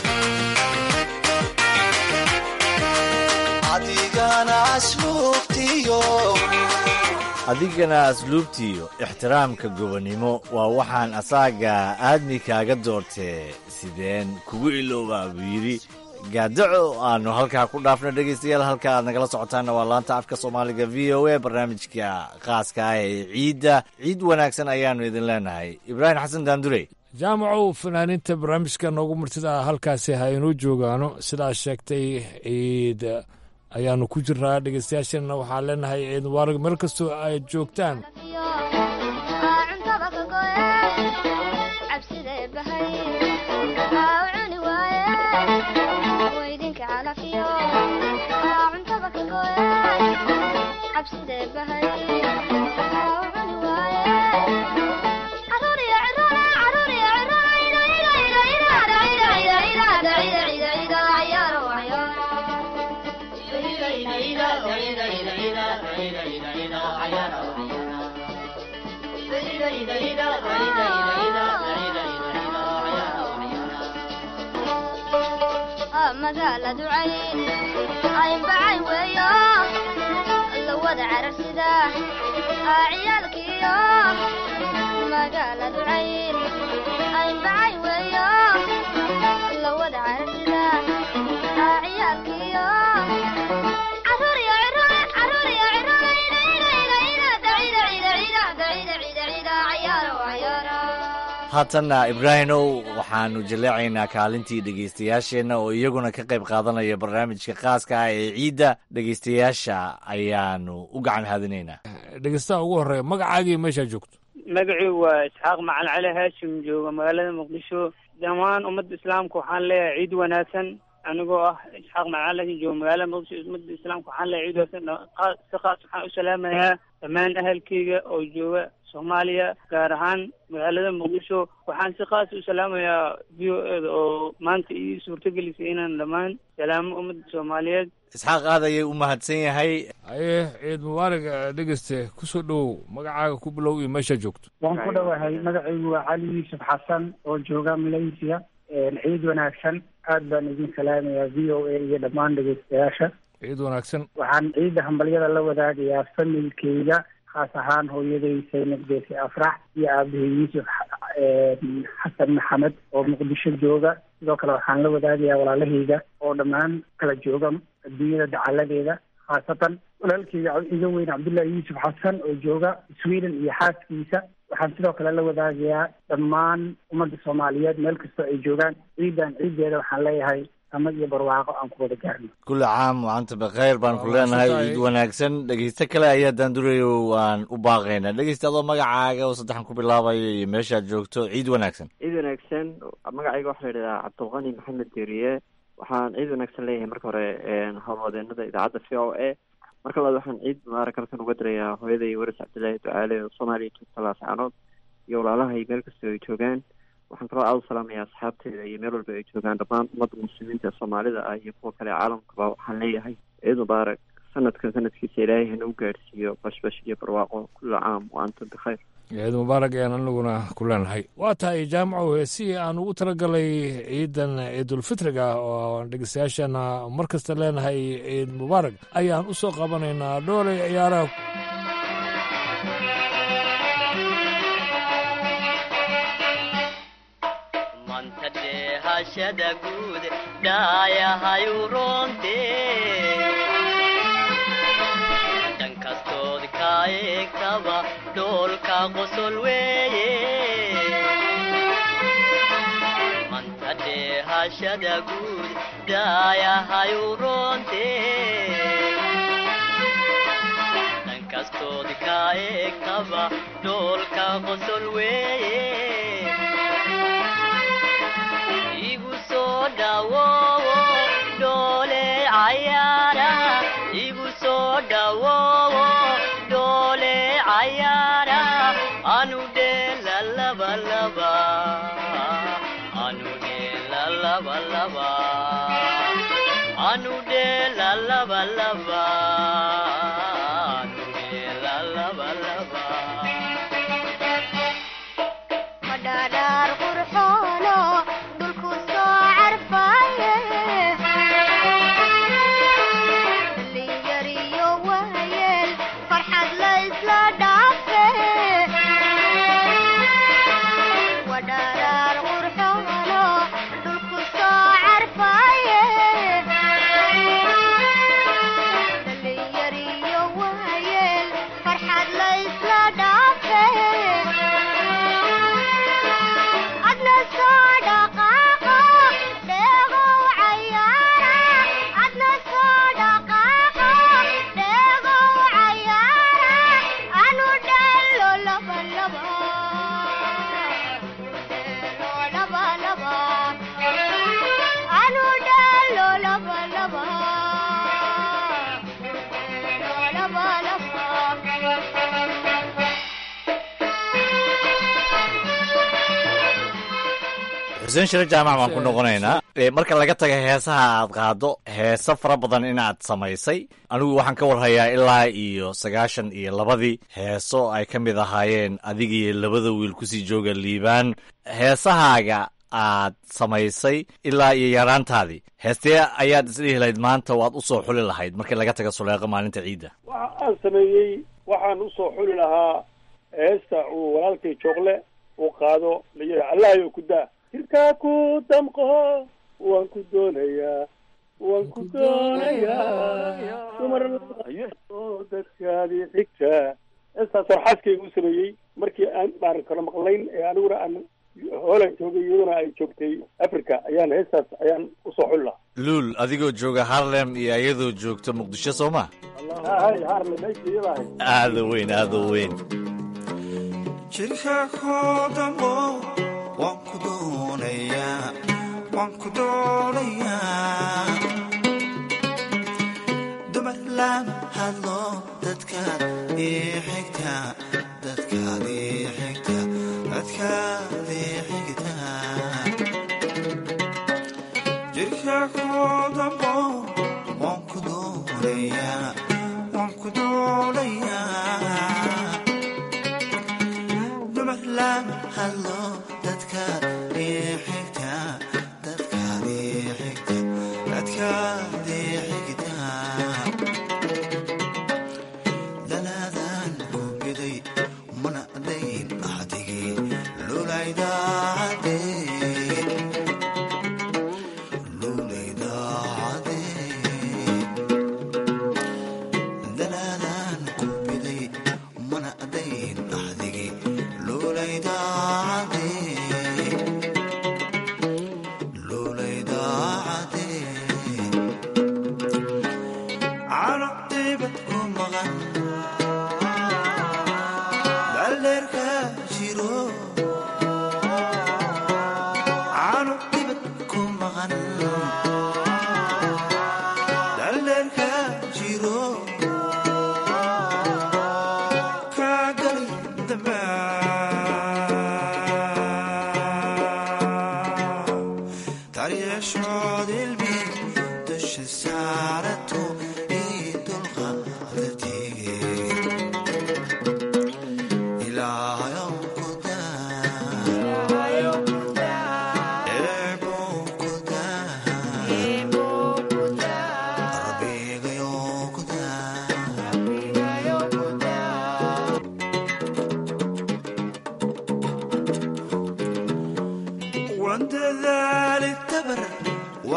adigana asluubtiyo adigana asluubtiiyo ixtiraamka gobonnimo waa waxaan asaaga aadmi kaaga doortee sideen kugu iloobaa buu yidhi gaadaco aanu halkaa ku dhaafno dhegaystayaal halka aad nagala socotaanna waa laanta afka soomaaliga v o a barnaamijka khaaska ah ee ciidda ciid wanaagsan ayaannu idin leenahay ibraahim xasan daandurey jaamacow fanaaniinta barnaamijka noogu martida halkaasi ha inoo joogaano sidaas sheegtay ciid ayaanu ku jiraa dhegeystayaasheenna waxaan leenahay ciid mubaarak meel kastoo ay joogtaan magaaladu cayn aynbacay weeyo lawada cararsida ciyaalkiyo magaaladu cayn aynbacay weeyo lawada cararsida ciyaalkiyo caruuriyo cirole caruuriyo cirole ina ina ina ina dacida cida cida dacida cida cida cayaaro cayaaro haatanna ibraahimow waxaanu jaleecaynaa kaalintii dhegaystayaasheenna oo iyaguna ka qayb qaadanaya barnaamijka khaaska ah ee ciidda dhegaystayaasha ayaanu u gacan haadinaynaa dhegeystaha ugu horreeya magacaagii meeshaa joogto magacii waa isxaaq macal cali haashim jooga magaalada muqdisho dhammaan ummadda islaamka waxaan leeyahay ciid wanaagsan anigoo ah isxaaq macal cali haashim jooga magaalada muqdisho ummadda islaamka waxaan leeyahay ciid wanaagsan si qaas waxaan u salaamayaa dhammaan ahalkeyga oo jooga soomaaliya gaar ahaan magaalada muqdisho waxaan si khaas u salaamayaa v o eda oo maanta ii suurtagelisay inaan dhammaan salaamo ummadda soomaaliyeed isxaaq aad ayay u mahadsan yahay haye ciid mubaarak dhegeyste kusoo dhowow magacaaga ku bilow iyo meeshaa joogto waan ku dhowahay magacaygu waa cali yuusuf xasan oo jooga malaysia ciid wanaagsan aad baan idin salaamayaa v o a iyo dhammaan dhegeystayaasha ciid wanaagsan waxaan ciidda hambalyada la wadaagayaa familkeyga khaas ahaan hooyaday saynab geesi afrax iyo aabahey yuusuf xasan maxamed oo muqdisho jooga sidoo kale waxaan la wadaagayaa walaalahayga oo dhammaan kala jooga adduunyada dacaladeeda khaasatan walaalkeyga iga weyn cabdullahi yuusuf xasan oo jooga sweden iyo xaaskiisa waxaan sidoo kale la wadaagayaa dhammaan ummadda soomaaliyeed meel kastoo ay joogaan ciidan ciiddeeda waxaan leeyahay samad iyo barwaaqo aan ku wada gaarno kulli caam waanta bakhayr baan ku leenahay ciid wanaagsan dhegeyste kale ayaa daandurayo waan u baaqaynaa dhegeyste adoo magacaaga oo saddexan ku bilaabaya iyo meeshaad joogto ciid wanaagsan ciid wanaagsan magacayga waxaa la yidhahdaa cabdulqani maxamed deriye waxaan ciid wanaagsan leeyahay marka hore howlwadeenada idaacadda v o a marka labaad waxaan ciid mubaarak halkan uga dirayaa hooyaday waris cabdillaahi ducaale oo soomaaliya joogta laascaanood iyo walaalahay meel kastoo ay joogaan waxaan kaloo aada u salaamayaa asxaabteeda iyo meel walba ay joogaan dhammaan ummadda muslimiinta ee soomaalida ah iyo kuwa kale caalamkaba waxaan leeyahay ciid mubaarak sanadkan sanadkiisa ilaahay hana u gaadhsiiyo bashbash iyo barwaaqo kulla caam wa antum bikhayr ciid mubaarak ayaan anaguna ku leenahay waa tahay jaamaco heesihii aan ugu talagalay ciidan ciidulfitriga oo dhegeystayaashana mar kasta leenahay ciid mubaarak ayaan u soo qabanaynaa dhoolay ciyaaraha hashada guud dhaayahayu roonte dhan kastood ka eegtaba dhoolka qosol weeye manta dheehashada guud dhaayahayu roonte dhan kastood ka eegtaba dhoolka qosol weeye igu soo dhawoowo dhoole cayaara igu soo dhawoowo dhoole cayaara anu dheela laba laba anu dheela laba laba anu dheela laba laba anu dheela laba laba madhadhaar qurxoono dhulku soo carfaaye dhalinyariyo waayeel farxad la isla dhaafe wadhadhaar qurxoono dhulku soo carfaaye dhalinyariyo waayeel farxad la isla dhaafe adna soo dhaqaaqo dheegow cayaara adna soo dhaqaaqo dheegow cayaara anu dheelo laba laba dheelo laba laba anu dheelo laba laba dheelo laba laba xuseen shire jaamac baan ku noqonaynaa Eh, marka laga taga heesaha aad qaado heese fara badan inaad samaysay anigu waxaan ka warhayaa ilaa iyo sagaashan iyo labadii heeso ay ka mid ahaayeen adigiyo labada wiil kusii jooga liibaan heesahaaga aad samaysay ilaa iyo yaraantaadii heestee ayaad isdhihi lahayd maanta waad u soo xuli lahayd markii laga taga suleeqo maalinta ciidda waxa aan sameeyey waxaan usoo xuli lahaa heesta uu walaalkay joogle uu qaado layiha allahayo ku daa jirkaa ku damqo waan ku doonayaa waan ku doonayaa dumar oo dadkaadii xigta heestaas war xaaskayga u sameeyey markii aan maaran kala maqlayn ee aniguna aan hoolan joogay iyaduna ay joogtay africa ayaan heestaas ayaan usoo xuli lahaa luul adigoo jooga harlem iyo iyadoo joogta muqdisho soo ma hay harle meesha iyada ahayd aada u weyn aada u weyn jirka koodamo waan ku doonayaa waan ku doonayaa dumar lama hadlo dadkaad ii xigta dadkaad ii xigta dadkaad ii xigta jirka koodamo waan ku doonayaa waan ku doonayaa dumar lama hadlo dadkaad ii xigta dadkaad ii xigta dadkaad ii xigta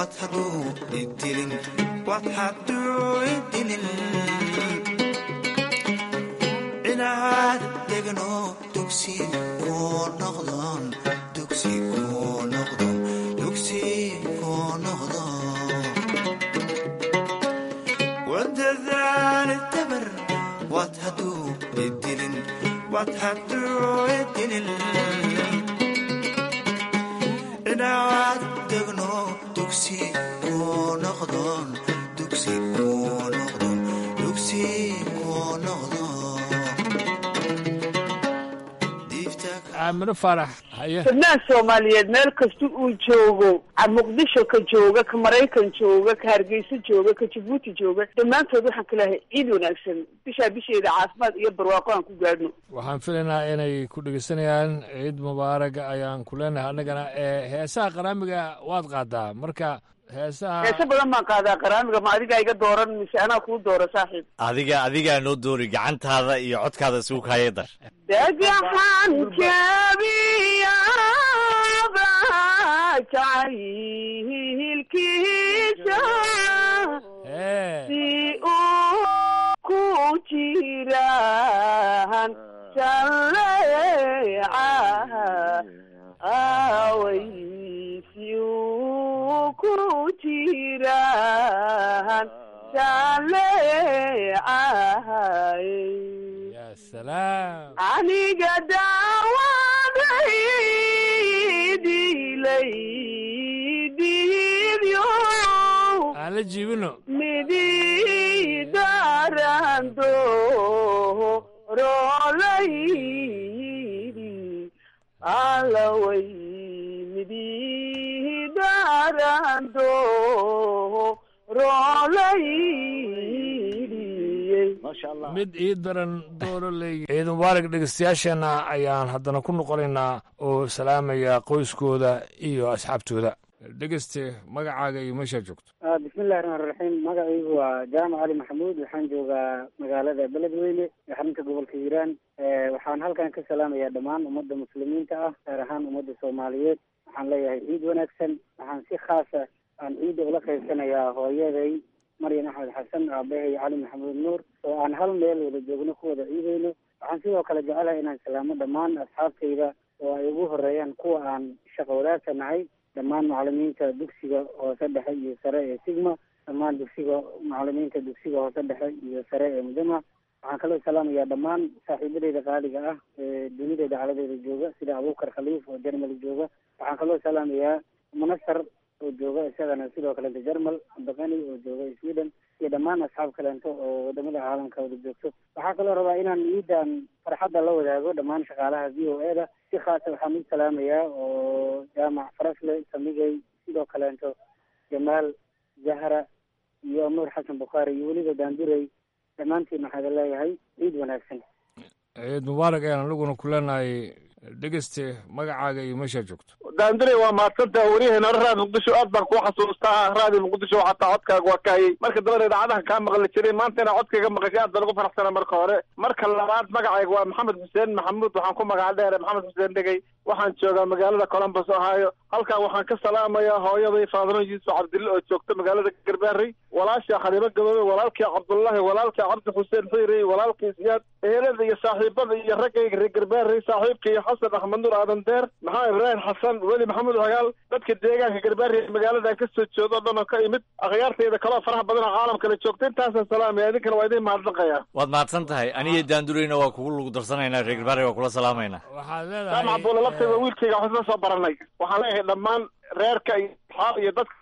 wad hadduu idilin wad hadduu idilin inaad degno dugsi kuu noqdon dugsi kuu noqdon dugsi kuu noqdo wadadaal dabar wad hadduu idilin wad hadduu idilin inaad degno dugsi kuu noqdon dugsi kuu noqdon dugsi kuu noqdo aamino faarax haye fidnaan soomaaliyeed meel kasta uu joogo a muqdisho ka jooga ka maraykan jooga ka hargeysa jooga ka jabuuti jooga dhammaantood waxaan ka lehay ciid wanaagsan bishaa bisheeda caafimaad iyo barwaaqo aan ku gaadhno waxaan filaynaa inay ku dhegeysanayaan ciid mubaaraga ayaan ku leenahay annagana ee heesaha qaraamiga waad qaadaa marka heesaha heese badan baan qaadaa qaraamiga ma adigaa iga dooran mise anaa kuu doora saaxiib adiga adigaa noo doori gacantaada iyo codkaada isugu kaaya dar dhagaxan jabiyaba jacaylkiisa si uu ku jiraan jaleeca away si uu ku jiraan jaleecay salaam aniga daawaday dilay diibyo aan la jiibino midi darando rolaydi alaway midi darando rolaydi mid ii daran dooro leeyi ciid mubaarak dhegeystayaasheenna ayaan haddana ku noqonaynaa oo salaamaya qoyskooda iyo asxaabtooda dhegeyste magacaaga iyo meeshaa joogto bismillahi raxmaan raxiim magacaygu waa jaamac cali maxamuud waxaan joogaa magaalada beledweyne ee xarunta gobolka hiiraan waxaan halkan ka salaamayaa dhammaan ummadda muslimiinta ah gaar ahaan ummadda soomaaliyeed waxaan leeyahay ciid wanaagsan waxaan si khaasa aan ciidda ula qaybsanayaa hooyaday maryam axmed xasan aabahay cali maxamuud nuur oo aan hal meel wada joogno ku wada ciidayno waxaan sidoo kale jecelahay inaan salaamo dhammaan asxaabtayda oo ay ugu horeeyaan kuwa aan shaqo wadaagka nahay dhammaan macalimiinta dugsiga hoose dhexe iyo sare ee sigma dhammaan dugsiga macalimiinta dugsiga hoose dhexe iyo sare ee mudama waxaan kaloo salaamayaa dhammaan saaxiibadeyda qaaliga ah ee dunida dacaladeeda jooga sida abuukar khaliif oo jermal jooga waxaan kaloo salaamayaa munasar oo jooga isagana sidoo kalenta jermal abdiqani oo jooga sweden iyo dhammaan asxaab kaleento oo wadamada caalamka wada joogto waxaa kaloo rabaa inaan ciidan farxadda la wadaago dhammaan shaqaalaha v o e da si khaasa waxaan u salaamayaa oo jaamac farasle samigay sidoo kaleento jamaal zahra iyo nuur xasan bukhaari iyo weliba daandurey dhammaantiin waxaa leeyahay ciid wanaagsan ciid mubaarak ayaan aniguna ku leenahay dhegeyste magacaaga iyo meeshaa joogto daandure waa mahadsantaha waryaheena raadi muqdisho aad baan kuu xasuustaa raadi muqdisho xataa codkaaga waa kaayay marka dambana idaacadaha kaa maqli jiray maanta inaa codkayga maqashay aad baan ugu faraxsana marka hore marka labaad magacayga waa maxamed xuseen maxamuud waxaan ku magaca dheere maxamed xuseen dhegey waxaan joogaa magaalada columbus ohio halkan waxaan ka salaamayaa hooyaday faadano yuusuf cabdille oo joogta magaalada garbaarey walaasha khaliimo gaboobe walaalkii cabdullaahi walaalkii cabdi xuseen xiirey walaalkii siyaad ehelada iyo saaxiibada iyo raggayga reer garbaarey saaxiibkii xasan axmed nuur aadan deer maxamed ibraahim xasan weli maxamuud hagaal dadka deegaanka garbaarey magaaladan ka soo jeedo o dhan oo ka imid akhyaartayda kaloo faraha badan oo caalamkala joogta intaasaan salaamaya idinkana waa idin mahadnaqaya waad mahadsan tahay aniyo daandureyna waa kugu lugu darsanaynaa reer garbaare waa kula salaamaynaa waxaad jaamac buule laftayda wiilkayga waxba soo baranay waxaan leeyahay dhammaan reerka iyo asxaab iyo dadka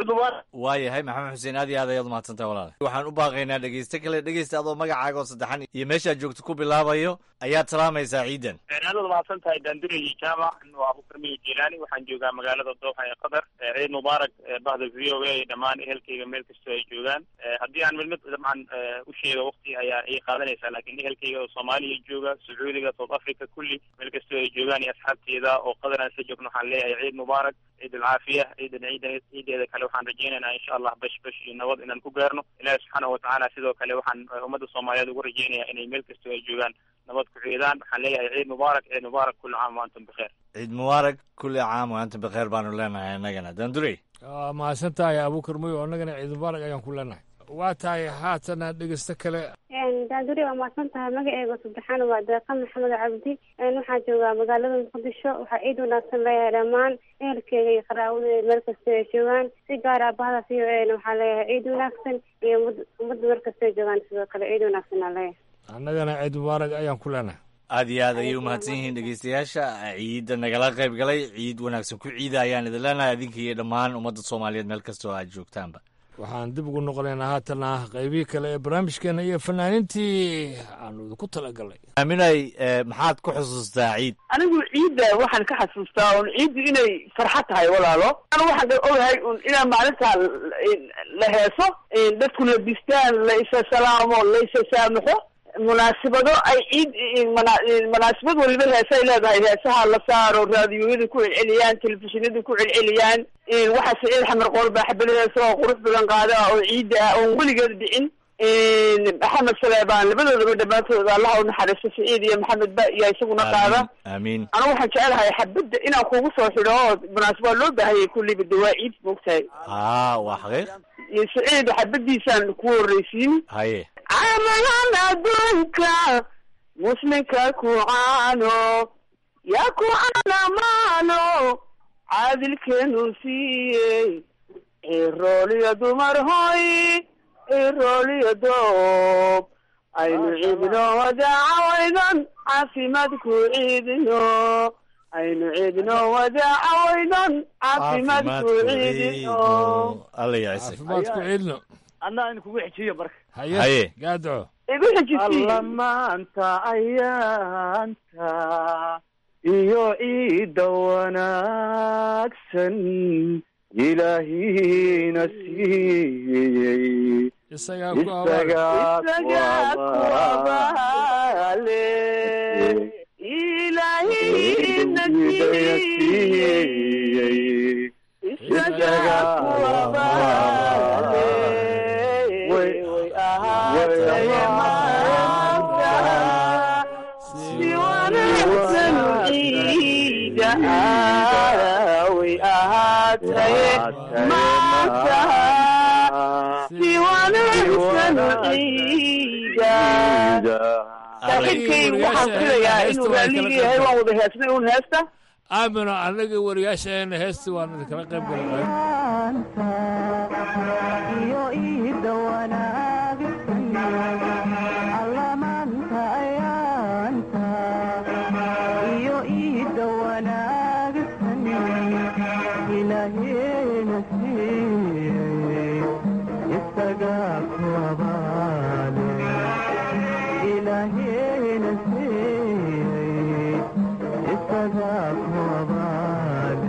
waayahay maxamed xuseen aad iyo aad ayaad umahadsantahay walaal waxaan u baaqaynaa dhegeyste kale dhegeysta adoo magacaaga oo saddexan iyo meeshaad joogto ku bilaabayo ayaad salaamaysaa ciidan aad mahadsan tahay daandure iyo jaamac waa abukar miyo jilaani waxaan joogaa magaalada dooxa ee qatar ciid mubaarak bahda v o a dhammaan ehelkayga meel kastoo ay joogaan haddii aan mid mid dabcan u sheego waqti ayaa ay qaadanaysaa laakiin ehelkayga oo soomaaliya jooga sacuudiga south africa kulli meel kastoo ay joogaan iyo asxaabteeda oo qatar aan isla joogno waxaan leeyahay ciid mubaarak ciid alcaafiya ciidan ciidan ciideeda kale waxaan rajaynaynaa insha allah bash bash iyo nabad inaan ku gaarno ilaahi subxaanahu watacaala sidoo kale waxaan ummadda soomaaliyeed ugu rajaynayaa inay meel kastoo ay joogaan nabad ku ciidaan waxaan leeyahay ciid mubaarak ciid mubaarak kulli caam wa antum bikheer ciid mubaarak kulli caam wa antum bikheer baanu leenahay innagana daandurey waa mahadsan tahay abuukar mayo annagana ciid mubaarak ayaan ku leenahay waa tahay haatana dhegeysto kale daanduri waa mahadsan tahay magaceega saddexaana waa deeqa maxamed cabdi waxaan joogaa magaalada muqdisho waxaa ciid wanaagsan leeyahay dhammaan ehelkeega iyo qaraawadeeda meel kasta ay joogaan si gaar ah bahda v o a na waxaa leeyahay ciid wanaagsan iyo ummad- ummadda meel kasta ay joogaan sidoo kale ciid wanaagsan aa leeyahay annagana ciid mubaarak ayaan ku leenahay aad iyo aad ayay u mahadsan yihiin dhegeystayaasha ciidda nagala qayb galay ciid wanaagsan ku ciida ayaan idin leenahay adinka iyo dhammaan ummadda soomaaliyeed meel kastoo aad joogtaanba waxaan dib ugu noqonaynaa haatana qaybihii kale ee barnaamijkeena iyo fanaaniintii aanu idinku talagalnay aaminay eh, maxaad ku xusuustaa ciid anigu ciidda waxaan ka xasuustaa un ciiddu inay farxad tahay walaalo anu waxaan ka ogahay un inaan maalintaa la heeso dadku la distaan la isa salaamo la isa saamaxo munaasabado ay ciid mana- munaasabad waliba heesa ay leedahay heesaha la saaro raadiyoyada ku celceliyaan telefishinada ku celceliyaan waxaa saciid xamar qoor baa xabad heesa oo qurux badan qaada oo ciidda ah oon weligeed dhicin maxamed saleebaan labadoodaba dhammaantood allaha u naxariisto saciid iyo maxamed ba iyo isaguna qaada aamiin anigu waxaan jecelahay xabadda inaan kugu soo xidho oo munaasab waa loo baahanyay kulliba de waa ciid moogtahay haa waa xaqiiq iyo saciid xabadiisaan ku horreysiin haye camalan adduunka muslimka ku caano yaa ku caanamaano caadilkeenu siiyey cirooliyo dumar hoy cirooliyo doob aynu ciidno wadaacawaydan caafimaad ku ciidino aynu ciidno wadaacawaydan caafimaad ku ciidino alla yacisa caafimaad ku ciidno anna in kugu xejiyo marka haye Haye. gaadco igu xejisii alla maanta ayaanta iyo ciidda wanaagsan ilaahina siiyey isagaa ku isagaa isagaa ku abaale ilaahina siiyey isagaa ku abaale way ahaatay maanta si wanaagsan ciida ah way ahaatay maanta si wanaagsan ciida saaxiibkay waxaan filayaa inuu raalligii yahay waan wada heesnay un heesta aamino annaga wariyaashaena heesti waan idinkala qayb galnay iyo iida wanaagsan alla maanta ayaanta iyo iida wanaagsan ilaaheena siiyey isagaa ku abaale ilaaheena siiyey isagaa ku abaale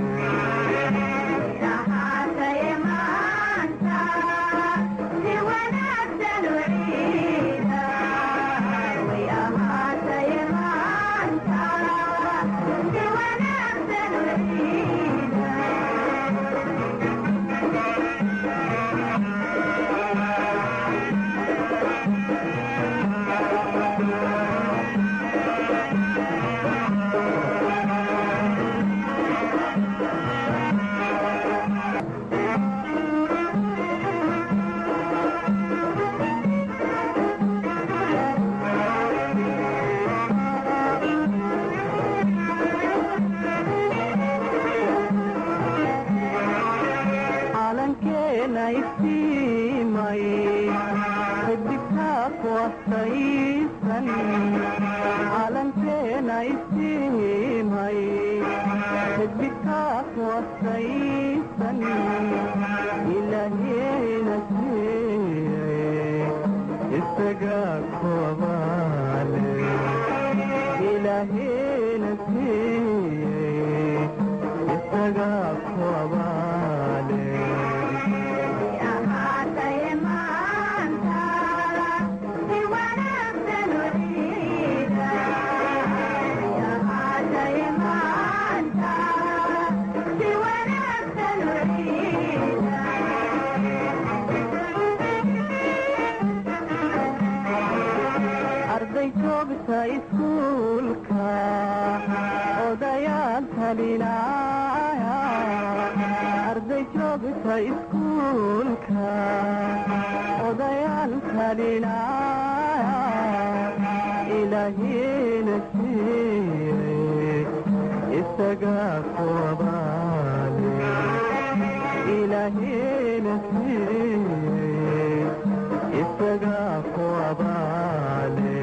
calankeena iftiimay xidigtaa ku astaysan calankeena iftiimay xidigtaa ku astaysan ilaaheena siiyey isagaa ku abaale ilaaheena siiyey isagaa ku abaale arday joogta iskuulka odayaal talinaya arday joogta joogta iskuulka odayaal talinaya ilaahina siiyey isaga ku abaale ilaahina siiyey isaga ku abaale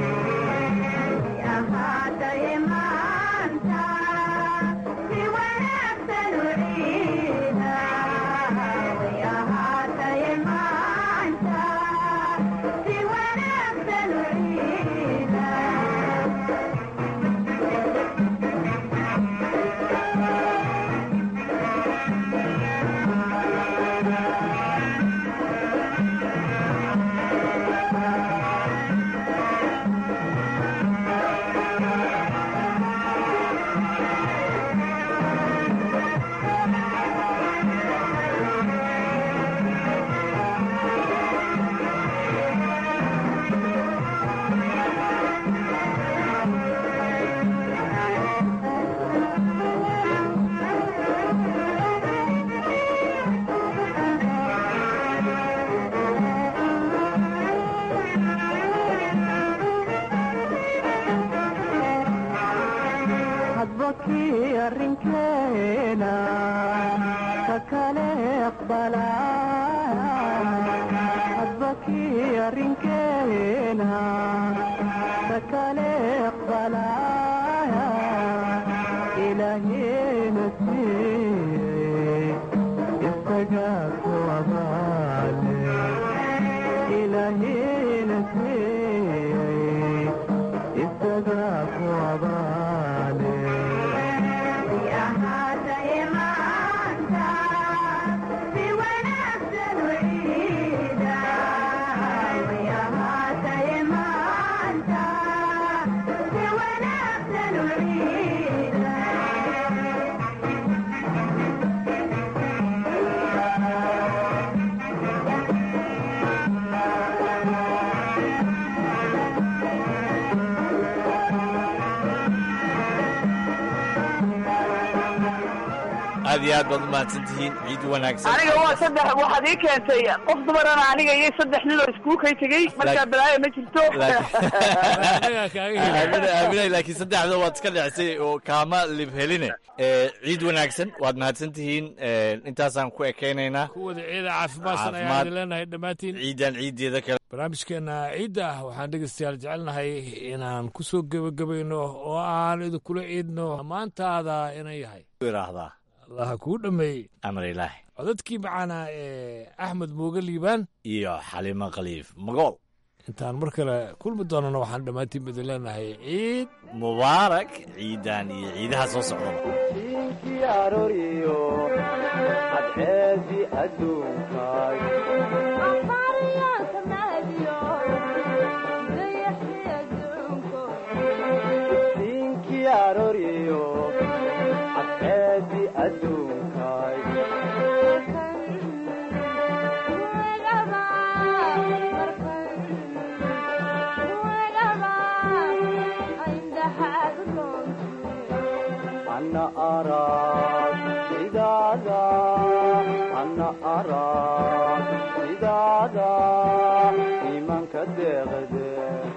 hadba kii arrinkeena ka kale aqbalaya hadba kii arrinkeena ka kale aqbalaya ilaahina siiyey isaga ku abaale ilaahina siiyey isaga ku abaale aad iyo aad baad u mahadsan tihiin ciid wanaagsan aniga waa saddex waxaad ii keentay qof dumarana aniga iyo saddex nin oo iskuul kay tegey markaa balaayo ma jirto aaminay aaminay laakiin saddexda waad iska dhicisay oo kaama lib heline Eh, ciid wanaagsan waad mahadsan tihiin Eh, intaasaan ku ekaynaynaa kuwada ciida caafimaadsan ayaan Caafimaad. idin leenahay dhammaantiin ciidan ciideeda kale barnaamijkeena ciidda ah waxaan dhegeystayaal jecelnahay inaan ku soo gebagabayno oo aan idinkula ciidno maantaada inay yahay iraahdaa allaha kuu dhammeeyey amar ilaahi codadkii macaana ee axmed muuge liibaan iyo xalimo khaliif magool intaan mar kale kulmi doonana waxaan dhammaantiin idin leenahay ciid mubaarak ciidan iyo ciidaha soo socdaba diinkii arooriyo cadceedii adduunkaay diinkii arooriyo cadceedii adduunkaay ana arag sidaada ana arag sidaada iimaanka deeqde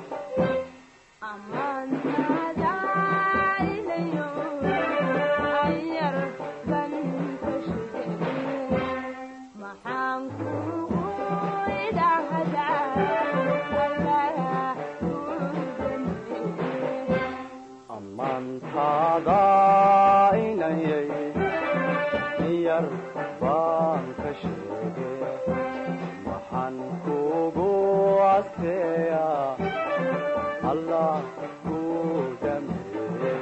ammaantaada inayay yar baan ka sheege maxaan kugu adkeeya allah ku dhameeye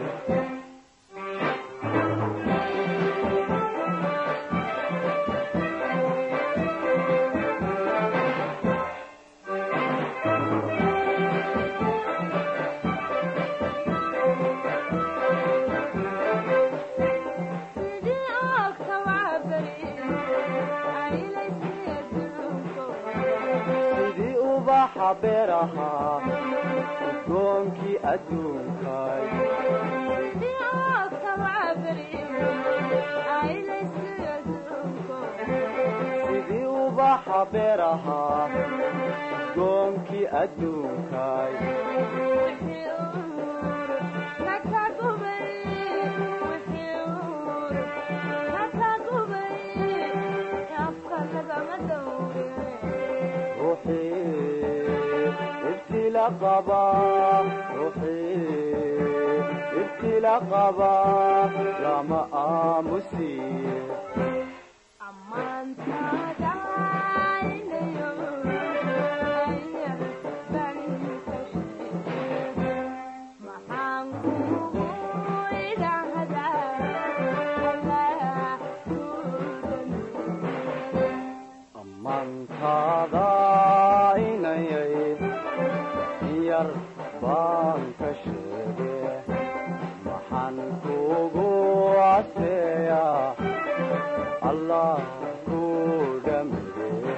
sidii ubaxa beeraha udgoonkii adduunkaay beeraha udgoonkii adduunkay ibtila qaba ruuxii ibtila qaba lama aamusiye amantaada inayay yar baan ka sheege maxaan kugu caseeyaa allah ku dhamire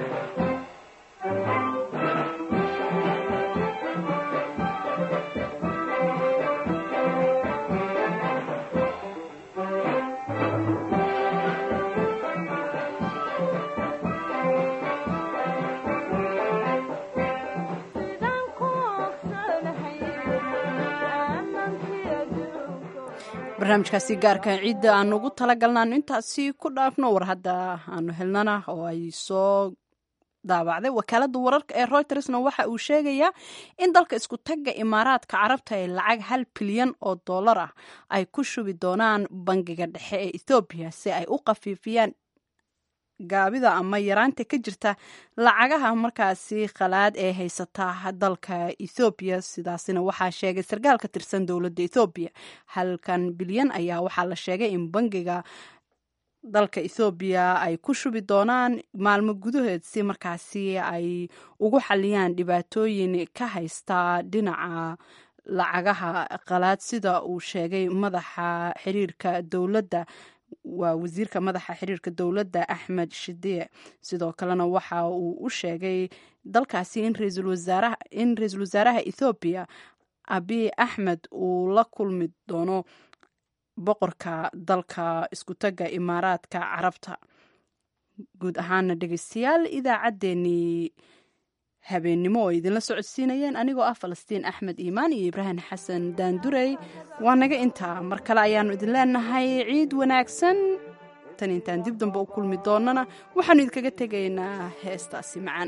barnaamijkaasi gaarka ciidda aanu ugu talagalnaano intaasi ku dhaafno war hadda aanu helnana oo ay soo daabacday wakaalada wararka ee reutersna waxa uu sheegayaa in dalka isku tagga imaaraadka carabta ee lacag hal bilyan oo dollar ah ay ku shubi doonaan bangiga dhexe ee ethoobiya si ay u khafiifiyaan gaabida ama yaraanta ka jirta lacagaha markaasi khalaad ee haysata dalka ethoobiya sidaasina waxaa sheegay sarkaal ka tirsan dowladda ethoobiya halkan bilyan ayaa waxaa la sheegay in bangiga dalka ethoobiya ay ku shubi doonaan maalmo gudaheed si markaasi ay ugu xaliyaan dhibaatooyin ka haysta dhinaca lacagaha qalaad sida uu sheegay madaxa xiriirka dowladda waa wasiirka madaxa xiriirka dowladda axmed shidie sidoo kalena waxa uu u sheegay dalkaasi in ra-iisul wasaaraha in ra-iisul wasaaraha ethoobiya abiy axmed uu la kulmi doono boqorka dalka iskutagga imaaraadka carabta guud ahaana dhegeystayaal idaacaddeenii habeennimo oo idinla socodsiinayeen anigoo ah falastiin axmed iimaan iyo ibraahim xasan daandurey waa naga intaa mar kale ayaannu idin leenahay ciid wanaagsan tan intaan dib dambe u kulmi doonana waxaannu idinkaga tegaynaa heestaasi macaan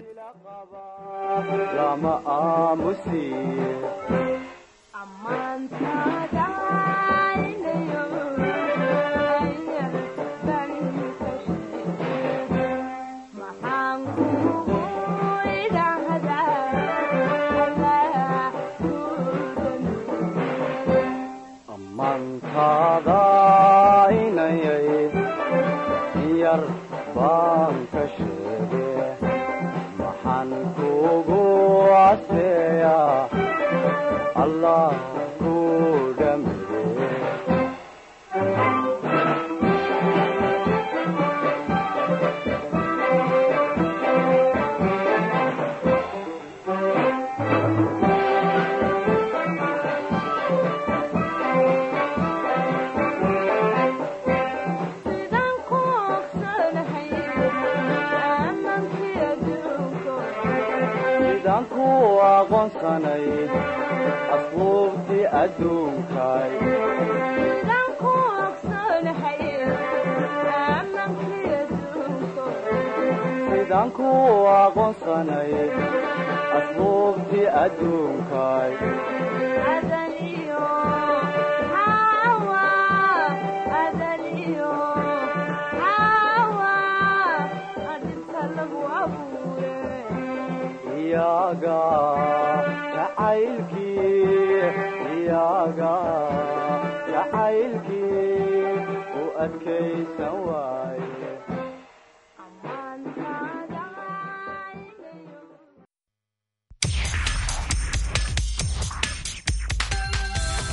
lama aamusiye amantaada inayay yar baan ka sheege maxaan kugu caseeyaa allah ku dhamire sidaan ku aqoonsanay asluubtii adduunkay sidaan ku aqoonsanay asluubtii adduunkay iyaga jacaylkii iyaga jacaylkii u adkaysan waa